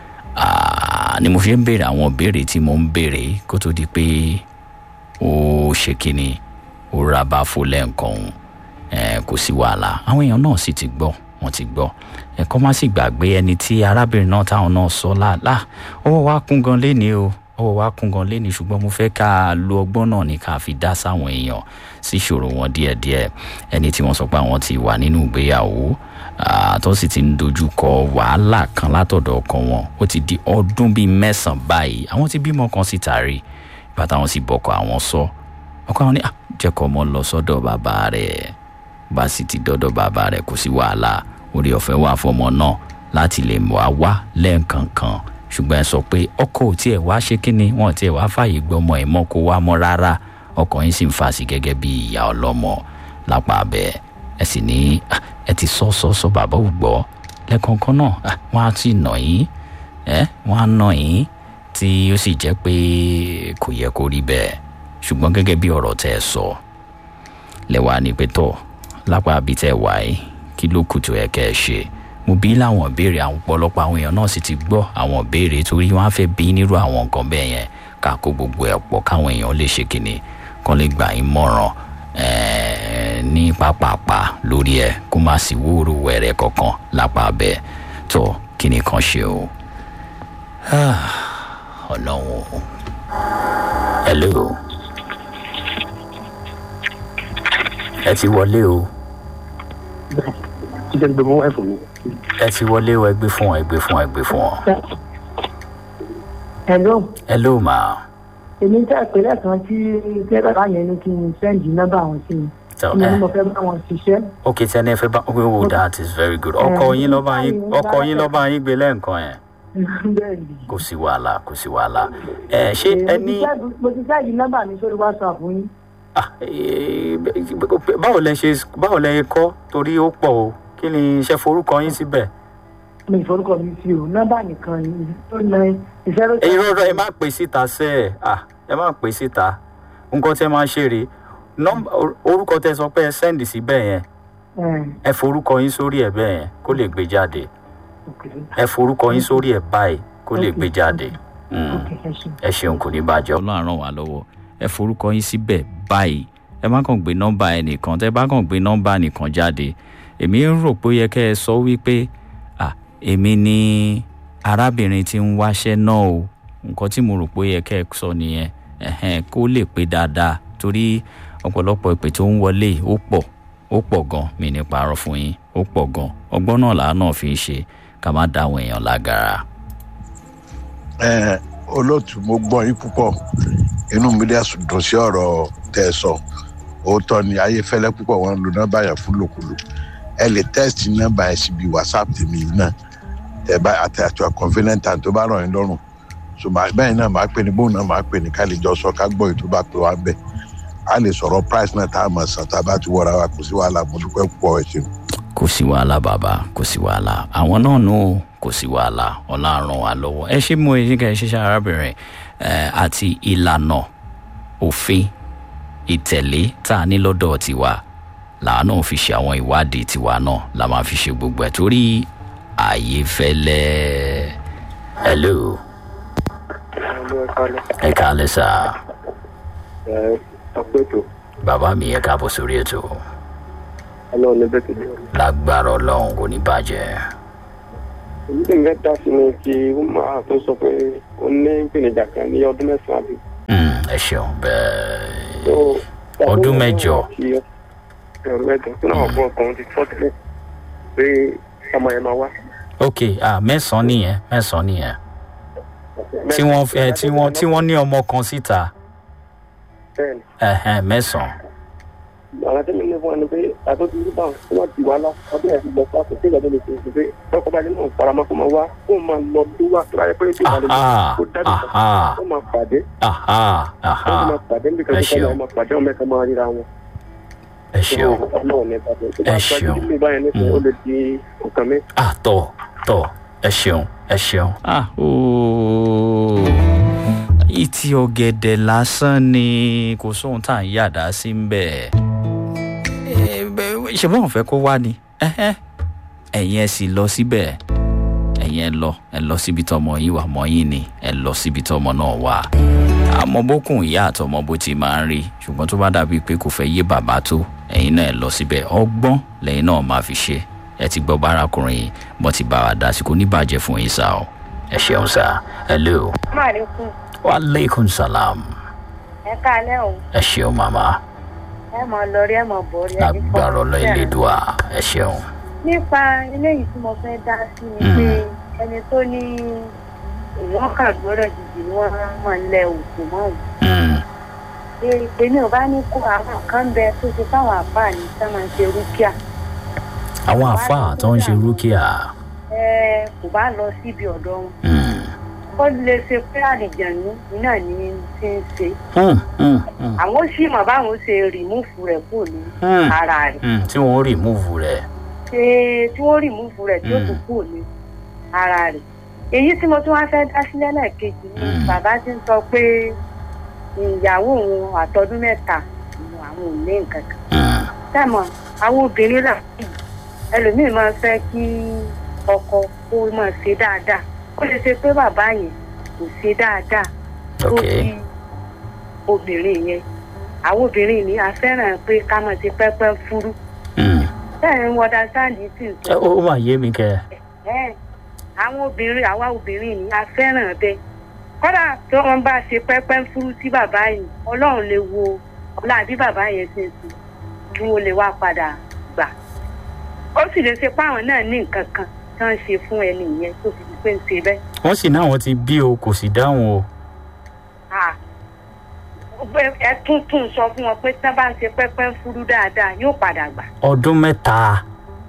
Ah, ni mo fi ń béèrè àwọn ìbéèrè tí mo ń béèrè kó tó di pé ó ṣe kínní ó ra bá fò lẹ́ǹkan òun eh, kò sí wàhálà àwọn èèyàn náà sì ti gbọ́ wọ́n ti gbọ́ ẹ̀kọ́ má sì gbàgbé ẹni tí arábìnrin náà táwọn náà sọ láàlá ọwọ́ wa kún gan léni o ọwọ́ wa kún gan léni ṣùgbọ́n mo fẹ́ ká lo ọgbọ́n náà ní ká fi dá sáwọn èèyàn sí ìṣòro wọn díẹ̀díẹ̀ ẹni tí wọ́n sọ pé àwọn ti wà nínú ìgbéyàwó ah, tó sì ti ń dojú kọ wàhálà kan látọ̀dọ̀ ọkọ wọn ó ti di ọdún bíi mẹ́sàn-án báyìí àwọn ti bímọ kan síta rí bàtà wọn sì bọkọ àwọn sọ ọkọ àwọn ní "Ah, jẹ́ kó ọmọ lọ sọ́dọ̀ bàbá rẹ̀ bá sì ti dọ́dọ̀ bàbá rẹ̀ kò sí wàhálà orí ọ̀fẹ́ wà fọmọ náà láti lè wá wá lẹ́ẹ̀kankan ṣùgbọ́n ẹ sọ pé ọkọ ò tiẹ̀ wá ṣe kínni wọn ò tiẹ̀ wá fààyè gbọmọ ẹ̀ mọ́ kó wá mọ́ rárá ọkọ yín sì ń fà sí gẹ́gẹ́ bí ìyá ọlọ́mọ lápá abẹ́ ẹ sì ní "Ah, ẹ ti sọ sọ sọ bàbá ò gbọ́ lẹ́ẹ̀kankan náà ah, wọ́n á ti nà yín ẹ wọ́n á nà yín tí ó sì jẹ́ pé kò yẹ kó rí bẹ́ẹ̀ ṣùgbọ́n gẹ́gẹ́ bí ọ̀rọ̀ tẹ́ ẹ sọ lẹ́wàá ní pé tọ̀ lápá bíi tẹ́ ẹ wà yìí kí ló kù tó yẹ kẹ́ ẹ ṣe mo bí láwọn ìbéèrè àwọn ọ̀pọ̀lọpọ̀ àwọn èèyàn náà sì ti gbọ́ àwọn ìbéèrè torí wọ́n á fẹ́ bí nírú àwọn nǹkan bẹ́ẹ̀ yẹn ká kó gbogbo ẹ̀ pọ̀ káwọn èèyàn lè ṣe kínní kán lè gbà yín mọ̀ràn ẹ̀ẹ́, ní pápápá lórí ẹ̀ kó má sì wúrú wẹ̀rẹ̀ kankan lápá bẹ́ẹ̀ tó kíní kan ṣe o. Ah, ọlọ́run o. hello. ẹ ti wọlé o jíjẹ́ gbé mọ́ ẹ̀fọ́ mi. ẹ ti wọlé o ẹ gbé fún ọ ẹ gbé fún ọ ẹ gbé fún ọ. hello hello ma. èmi tẹ́ pé lẹ́ẹ̀kan tí tẹ́ bàbá yẹn ní kí n sẹ́ǹdì nọ́mbà wọn sí mi So, mo ní eh, mo fẹ́ bá wọn ṣiṣẹ́ ok tẹni ẹ fẹ́ bá oh, oh that is very good ọkọ yín ló bá yín ọkọ yín ló bá yín gbé lẹ́ǹkan yẹn bẹ́ẹ̀ ni. kò sí wàhálà kò sí wàhálà ẹ ṣé ẹ ní mo ti sẹ́ǹdì nọ́mbà mi sórí whatsapp yín ah, eh, báwo lẹ ṣe báwo lẹ kọ́ torí ó pọ̀ o kí ni iṣẹ́ forúkọ yín síbẹ̀ mi ìforúkọ mi sí o nọ́mbà nìkan ni tó ní ìṣẹ́rò ẹ̀yin rọrọ ẹ má pè síta sẹ́ ẹ̀ ah, ẹ má pè síta nǹkan tẹ́ máa ṣe rèé nọ́mbà orúkọ tẹ́ sọ pé ẹ sẹ́ndì síbẹ̀ yẹn ẹ forúkọ yín sórí ẹ bẹ́ẹ̀ yẹn kó lè gbé jáde ẹ forúkọ yín sórí ẹ báyìí kó lè gbé jáde Mm. ẹ ṣeun kò ní bàjẹ́. ọlọ́run ràn wá lọ́wọ́ ẹ forúkọ yín síbẹ̀ báyìí ẹ má kàn gbé nọ́mbà ẹnìkan tẹ́ bá kàn gbé nọ́mbà nìkan jáde èmi ń rò pé ó yẹ kẹ́ ẹ sọ wípé à èmi ni arábìnrin tí ń wáṣẹ́ náà o nǹkan tí mo rò pé ó yẹ kẹ́ ẹ sọ nìyẹn ẹ̀hẹ́n, kó lè pé dáadáa torí ọ̀pọ̀lọpọ̀ ìpè tó ń wọlé ó pọ̀ ó pọ̀ gan mi ní parọ́ fún yín ó pọ̀ gan ọgbọ́n náà làá náà fi ń ṣe ká má dá àwọn èèyàn lágara. ẹ olóòtú mo gbọ́ yín púpọ̀ inú mi dẹ̀ sùn dùn sí ọ̀rọ̀ tẹ́ ẹ sọ òótọ́ ni ayéfẹ́lẹ́ púpọ̀ wọn lo nọ́mbà yẹn fún lòkulò ẹ lè tẹ́sítì nọ́mbà yẹn síbi whatsapp tèmi yìí náà tẹ bá àti àti convenient time tó bá ràn yín lọ́rùn so màá bẹ́ẹ̀ náà màá pè ní bóun náà màá pè ní ká lè jọ sọ ká gbọ́ ètò bá pè wá bẹ́ẹ̀ a lè sọ̀rọ̀ price náà tá a mọ̀ sàn tá a bá ti wọra wa kò sí wàhálà mo dúpẹ́ púpọ̀ ẹ̀ ṣeun. kò sí wàhálà bàbá kò sí wàhálà àwọn náà nù ó kò sí wàhálà ọlọ́run wa lọ́wọ́ ẹ ṣe mú eyín ká ẹ ṣiṣẹ́ arábìnrin ẹ àti ìlànà òfin ìtẹ̀lé tá a ní lọ́dọ̀ tiwa làwọn náà fi ṣe àwọn ìwádìí tiwa náà la máa fi ṣe gbogbo ẹ̀ torí ààyè fẹ́lẹ́ hello ẹ káalẹ́ sá ẹ ọpẹtò bàbá mi ẹ káàbọ̀ sórí ètò Ọlọ́run ní bẹ́ẹ̀ tẹ́lẹ̀. lágbára ọlọ́run kò ní bàjẹ́ èyí tí nǹkan dá sí ni ti umar tó sọ pé ó ní ìpèníjà kan ní ọdún mẹ́sàn-án àbí. Mm, ẹ ẹ ṣeun bẹ́ẹ̀ So, Ọdún mẹ́jọ. ọdún mẹ́jọ tó náà bọ̀ ọkùnrin ti tọ́ tẹ́lẹ̀ pé ọmọ yẹn máa wá. ok ah mẹ́sàn-án nìyẹn mẹ́sàn-án nìyẹn tí wọ́n ẹ tí wọ́n tí wọ́n ní ọmọ kan síta bẹ́ẹ̀ni ẹ̀hẹ́n mẹ́sàn-án àwọn tí mi ní fún wa ni pé àtọ́jú ní báwọn tí wọ́n ti wá lọ ọdún yẹn ti lọ fún àkókò ìgbà tó lè ṣe é pé ọkọ̀ bá nínú ìfaramọ́ kó máa wá kó máa lọ tó wá tó láyé pé ètò ìbàdàn aha kó dájú aha kó máa pàdé aha kó aha máa pàdé níbi kan Ẹ tó kọ́ ṣeun. ọmọ pàdé ọmọ ẹ̀ka máa ríra wọn. ẹ ṣeun ọlọ́run ní ìbàdàn tó bá Ẹ pàdé ṣeun. níbi báyẹn nípa ó lè di nǹkan mi. ah tọ tọ ẹ ṣeun ẹ ṣeun. ah ooo ìtì ọ̀gẹ̀dẹ̀ lásán ni kò sóhun tá à ń yàdá sí ń bẹ̀. ṣe báwọn fẹ́ kó wá ni ẹ̀hẹ́n. ẹ̀yin ẹ sì lọ síbẹ̀ ẹ̀yin ẹ lọ ẹ lọ síbi tọmọ yín wà mọ́ yín ni ẹ lọ síbi tọmọ náà wà. àmọ́ bókùn ìyá àtọmọ bó ti máa ń rí ṣùgbọ́n tó bá dàbí pé kò fẹ́ yé bàbá tó ẹ̀yin náà ẹ lọ síbẹ̀ ọgbọ́n lẹ́yìn náà máa fi ṣe ẹ ti gbọ́ bárakùnrin yìí mo ti bá wa dá sí kò ní bàjẹ́ fún yín sá o ẹ ṣeun sá hello Maaleykum. wa aleykum salam Ẹ káalẹ́ o. ẹ ṣeun màmá Ẹ mọ̀ lórí ẹ mọ̀ borí. ẹ ní lágbára fọwọ́ ọlọ́ sí ẹ̀. ìlédùá ẹ ṣeun. Nípa eléyìí tí mo fẹ́ dá sí ni Mm. pé ẹni tó ní ìwọ́n kà gbọ́dọ̀ jìjì ni wọ́n máa ń lẹ òkú mọ́ òun. Mm, Èmi ò bá ní kó àwọn kan bẹ tó ṣe fáwọn àfáà ní sá máa ń ṣe rúkìá. àwọn àfáà tó ń ṣe rúkìá Ẹ kò bá lọ síbi ọ̀dọ̀ wọn. mm, Ó lè ṣe pé àlìjànú iná ní ti ń ṣe. mm, mm, mm, Àwọn ó sì mọ̀ báwọn ṣe rìmúfù rẹ̀ kúrò ní mm, ara rẹ̀. mm, tí wọ́n rí múùfù rẹ̀ ṣe tí wọ́n rìmúfù rẹ̀ tí ó Mm. tún kù ní ara rẹ̀. èyí tí mo tún wá fẹ́ dá sílẹ̀ lẹ́ẹ̀kejì ni Mm. bàbá ti ń sọ pé ìyàwó òun àtọdún mẹ́ta ni àwọn ò ní nǹkan kan. Mm, sẹ́mọ̀ àwọn obìnrin là ẹlòmíì máa ń fẹ́ kí ọkọ kó máa ṣe dáadáa ó lè ṣe pé bàbá yẹn kò ṣe dáadáa tó ok bí obìnrin yẹn àwọn obìnrin ni a fẹ́ràn pé ká máa ṣe pẹ́pẹ́ fúrú mm. bẹ́ẹ̀ ń wọ́dà sáàdì sì ń sọ Ẹ, ó mà yé mi kẹ ẹ àwọn obìnrin àwa obìnrin ni a fẹ́ràn bẹ́ẹ̀ kódà tí wọ́n bá ṣe pẹ́pẹ́ ń fúrú sí bàbá yìí ọlọ́run lè wo ọlá bí bàbá yẹn ṣe sùn kí wọ́n lè wá padà gbà ó sì lè ṣe páwọn náà ní nǹkan kan tí wọ́n ṣe fún ẹni yẹn tó fi di pé ń ṣe bẹ́ẹ̀. wọ́n sì náà wọ́n ti bí o kò sì dáhùn o Ah, pé- ẹ tún tún sọ fún wọn pé tí wọ́n bá ń ṣe pẹ́pẹ́ ń fúrú dáadáa yóò padà gbà ọdún mẹ́ta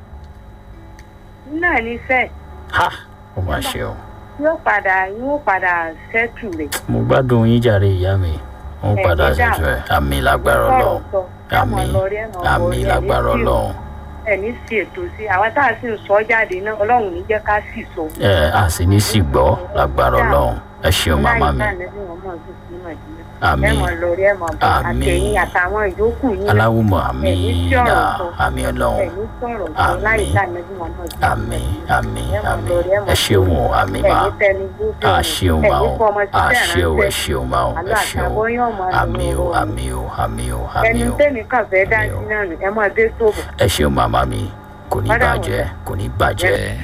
náà ní sẹ́ẹ̀ ha ó mà ṣe o yóò padà yóò padà ṣẹ́tù rẹ̀. mo gbádùn yín jàre ìyá mi ó Ẹ, padà ẹ dáhùn. ṣètò ẹ àmì lágbára ọlọ́run àmì àmì lágbára ọlọ́run ẹni sí ètò sí àwa tá a sì ń sọ jáde náà ọlọ́run ní jẹ́ ká sì sọ. ẹ a sì ní sì gbọ́ lágbára ọlọ́run ẹ ṣeun màmá mi Àmín. ẹ mọ̀ lórí ẹ mọ̀ bọ̀ Àmín. àtẹ̀yìn àtàwọn ìyókù yín náà aláwùmọ̀ àmì Ẹ̀yin tí ọ̀rọ̀ náà sọ. àmì ọlọ́run ẹ̀yin sọ̀rọ̀ sọ láì Àmín. sáà nẹ́bí wọn náà sí. àmì àmì Ẹ mọ̀ àmì lórí, ẹ mọ̀ ẹ ṣeun o àmì mà ẹ̀yin tẹni gbójú a ṣeun mà o ẹ̀yin fọmọ a síṣẹ́ ṣeun ẹ ránṣẹ́ ṣeun mà o ẹ àlọ́ ṣeun àtàbọ̀ yóò mọ̀ àmì o àmì o àmì o àmì ẹni o tẹ́mi kàn fẹ́ dá Àmín o. sí náà nù ẹ mọ̀ dé sóbò. ẹ ṣeun màmá mi kò ní Ọ̀dà bàjẹ́ kò ní bàjẹ́.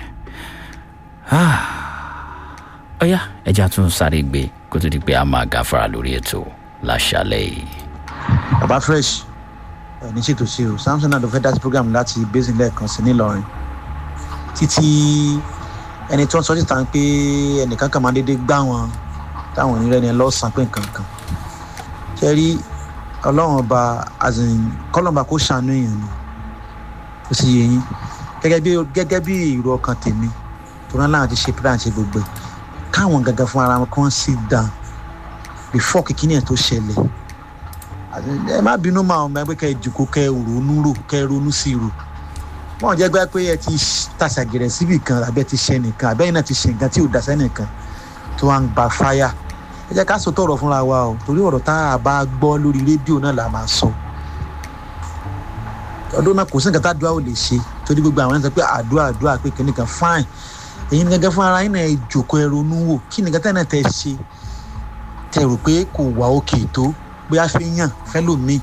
ọ̀yá ẹja tún sáré gbé kó tó di pé a máa gáfara lórí ètò láṣálẹ̀ yìí. baba fresh ẹ ní ṣètò ṣe o samson náà ló fẹ́ dá sí program láti basin lẹ́ẹ̀kan sí nílọrin títí ẹni tó ń sọ síta ń pé ẹnìkan kan máa dédé gbá wọn táwọn onírẹ́ ni lọ́sàn-án pé nǹkan kan ṣe rí ọlọ́run ọba azìn kọ́lọ́mba kó ṣàánú èèyàn ni ó sì yé yín gẹ́gẹ́ bí gẹ́gẹ́ bí èrò ọkàn tèmi tó rán láwọn ti ṣe plan ṣe gbogbo ẹ̀ káwọn gangan fún ara wọn kàn sit down before kíkíní ẹ̀ tó ṣẹlẹ̀ ẹ má bínú máa ọmọ ẹgbẹ́ kẹ́ ẹ jòkó kẹ́ ẹ ronú rò kẹ́ ẹ ronú sí rò wọ́n jẹ́ gbá pé ẹ ti tàṣàgẹ̀rẹ̀ síbì kan àbẹ́ ti ṣe nìkan àbẹ́yìn náà ti ṣe nǹkan tí ò dá sẹ́nìkan tó wá ń gba fáyà ẹ jẹ́ ká sọ tọ̀rọ̀ fúnra wa o torí ọ̀rọ̀ tá a bá gbọ́ lórí rédíò náà là máa sọ ọdún náà kò sí nǹkan tá àdúrà ò lè ṣe torí gbogbo àwọn ẹni sọ pé àdúrà àdúrà pé kìnnìkan fine èyí ni gẹ́gẹ́ fún ara yín náà ẹ jòkó ẹ ronú wò kí nìkan tẹ́ náà tẹ́ ṣe tẹ́ rò pé kò wà òkè tó bóyá fi yàn fẹ́lòmíì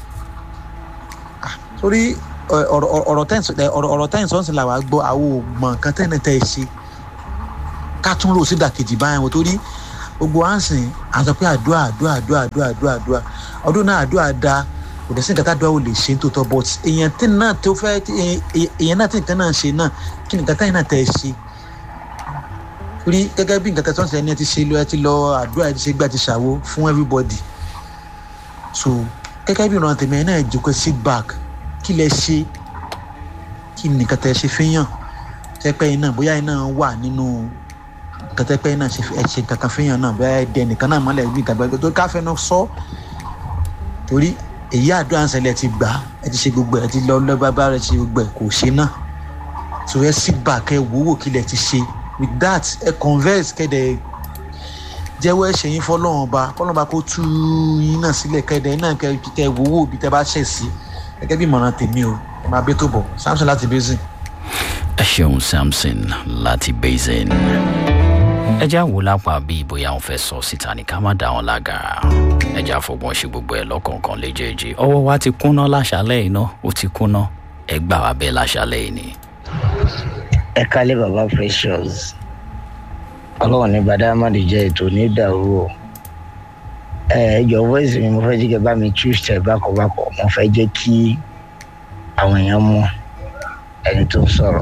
torí ọ̀rọ̀ tẹ́yìn sọ́nsìn là wá gbọ́ àwọn ògbọ̀n kan tẹ́yìn tẹ́ ẹ ṣe ká tún rò sí ìdàkejì báyìí wò torí gbogbo à ń sìn à ń sọ pé àdúrà àdúrà àdúrà àdúrà àdúrà àdúrà ọdún náà àdúrà da kò dẹ̀ sí nǹkan tá àdúrà ò lè ṣe ní tòótọ́ but èèyàn tí náà tó fẹ́ èèyàn náà tí nǹkan náà ṣe náà kí nǹkan táyìn náà tẹ̀ ṣe rí gẹ́gẹ́ bí nǹkan tẹ̀ sọ́ọ̀sì ẹni ẹ ti ṣe lọ ẹ ti lọ àdúrà ẹ ti ṣe gbà ti ṣàwo fún everybody so gẹ́gẹ́ bí ìran tèmi ẹ̀ náà jókòó sit back kí lẹ ṣe kí nìkan tẹ̀ ṣe fẹ́yàn tẹ́pẹ́ iná bóyá iná wà nínú kẹtẹ́pẹ́ iná ṣe ẹ ṣe kankan fẹ́yàn náà bóyá ẹ dẹ nìkan náà mọ́lẹ̀ bí nǹkan gbàgbé tó káfẹ́ náà sọ torí èyí àdúrà ń ṣẹlẹ̀ ti gbà ẹ ti ṣe gbogbo ẹ ti lọ lọ́ba bá rẹ ṣe gbogbo ẹ kò ṣe náà so ẹ sit back ẹ wò wò kí lẹ ti ṣe with that ẹ converse kẹ́dẹ̀ jẹ́wọ́ ẹ̀ṣẹ̀ yín fọlọ́run ọba fọlọ́run ọba kó tú yín náà sílẹ̀ kẹ́dẹ̀ náà kẹ́ wò wò bí tẹ́ bá ṣẹ̀ sí gẹ́gẹ́ bí ìmọ̀ràn tèmi o ẹ máa bẹ́ tó bọ̀ samson láti basin ẹ ṣeun samson láti basin ẹ já wò lápá bí bóyá wọn fẹ́ sọ síta ní ká má dá wọn lágara ẹ já fọgbọ́n ṣe gbogbo ẹ lọ́kọ̀ọ̀kan léjèèjì ọwọ́ wa ti kúnná láṣálẹ̀ iná ó ti kúnná ẹ gbà wá bẹ́ẹ̀ láṣálẹ̀ yìí ni. ẹ kálé baba precious ọlọ́run ní badamadi jẹ́ ètò ní ìdàrú o ẹ jọ voice mi mo fẹ́ jí kẹ́ bá mi choose tẹ̀ bákọ̀bákọ̀ mo fẹ́ jẹ́ kí àwọn èèyàn mọ̀ ẹni tó ń sọ̀rọ̀.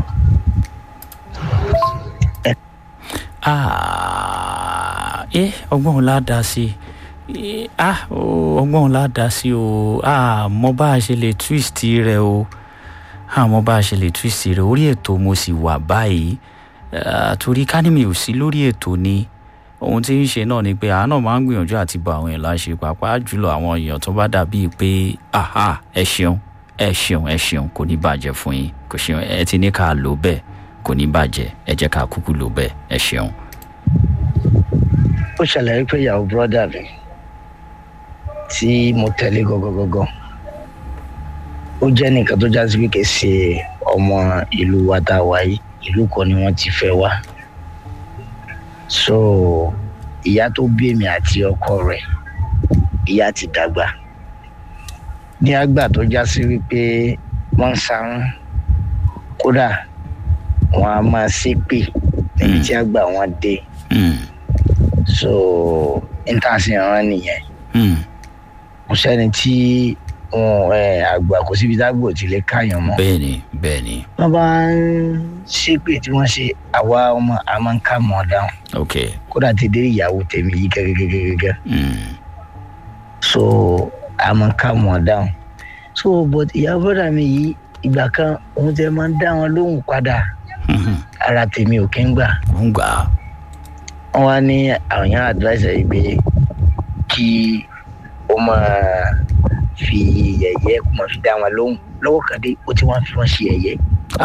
ẹ ọgbọ́n la dá sí i ọgbọ́n la dá sí o mọ bá a ṣe lè twist rẹ o mọ bá a ṣe lè twist rẹ orí ètò mo sì wà báyìí torí kánìmí ò sí lórí ètò ni ohun tí ń ṣe náà ni pé àánà máa ń gbìyànjú àti bá àwọn èèyàn láṣẹ pàápàá jùlọ àwọn èèyàn tó bá dàbíi pé ẹ ṣeun ẹ ṣeun ẹ ṣeun kò ní bàjẹ́ fún yín kò ṣeun ẹ ti ní ká lò bẹ́ẹ̀ kò ní bàjẹ́ ẹ jẹ́ ká kúkú lò bẹ́ẹ̀ ẹ ṣeun. ó ṣàlàyé pé ìyàwó bọ́dà mi tí mo tẹ̀lé gọ́gọ́gọ́gọ́ ó jẹ́ nìkan tó jásí pé kì í ṣe ọmọ ìlú wa tá a wà yìí ìlú kan ni wọ́n ti fẹ́ wá so ìyá tó bí èmi àti ọkọ rẹ̀ ìyá ti dàgbà ní àgbà tó já sí wípé wọ́n ń sarún kódà wọ́n á máa ṣépè níbi tí àgbà wọn dé so intanṣẹ́ran nìyẹn kò sẹ́ni tí àgbà kò síbi tágbò tí lè káyàn mọ́. bẹ́ẹ̀ni bẹ́ẹ̀ni. wọ́n bá ń ṣépè tí wọ́n ṣe àwa ọmọ a máa ń ká mọ́ dáhùn. ok kódà ti dé ìyàwó tèmi yìí gẹ́gẹ́gẹ́gẹ́. so a máa ń ká mọ́ dáhùn. so but ìyá bọ́dà mi yìí ìgbà kan òun tẹ máa ń dá wọn lóhùn padà. ara tèmi ò kí ń gbà. ń gbà. wọ́n wá ní àwọn yàrá advice yìí pé kí ó máa fi yẹ̀yẹ́ kó máa fi dá wọn lóhùn lọ́wọ́ kan dé ó ti wọ́n fi wọ́n ṣe yẹ̀yẹ́.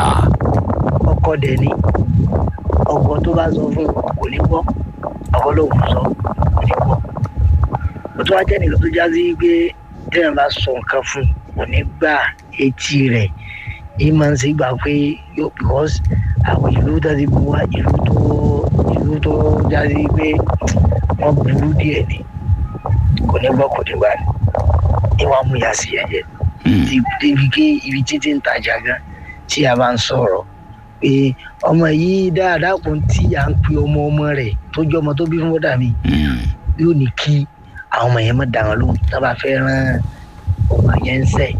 ọkọ dẹ̀ ni ọkọ tó bá sọ fún kò ní gbọ́ ọkọ ló ń sọ kò ní gbọ́. ó tún wá jẹ́ nìkan tó já sí pé téèyàn bá sọ nǹkan fún kò ní gbà etí rẹ̀ yìí máa ń ṣe gbà pé yóò because àwọn ìlú tó ti bu wá ìlú tó ìlú tó já sí pé wọ́n burú díẹ̀ ni kò ní gbọ́ kò ní gbà ni ìwà mú ya sí ẹ̀yẹ débi ké ibi títí ń tajà gan tí a bá ń sọ̀rọ̀ pé ọmọ yìí dáadáa kò tí à ń pe ọmọ ọmọ rẹ̀ tó jẹ́ ọmọ tó bí fún bọ́dà mi yóò ní kí àwọn ọmọ yẹn má dà wọn lóhùn tó bá fẹ́ rán ọmọ yẹn ń sẹ̀.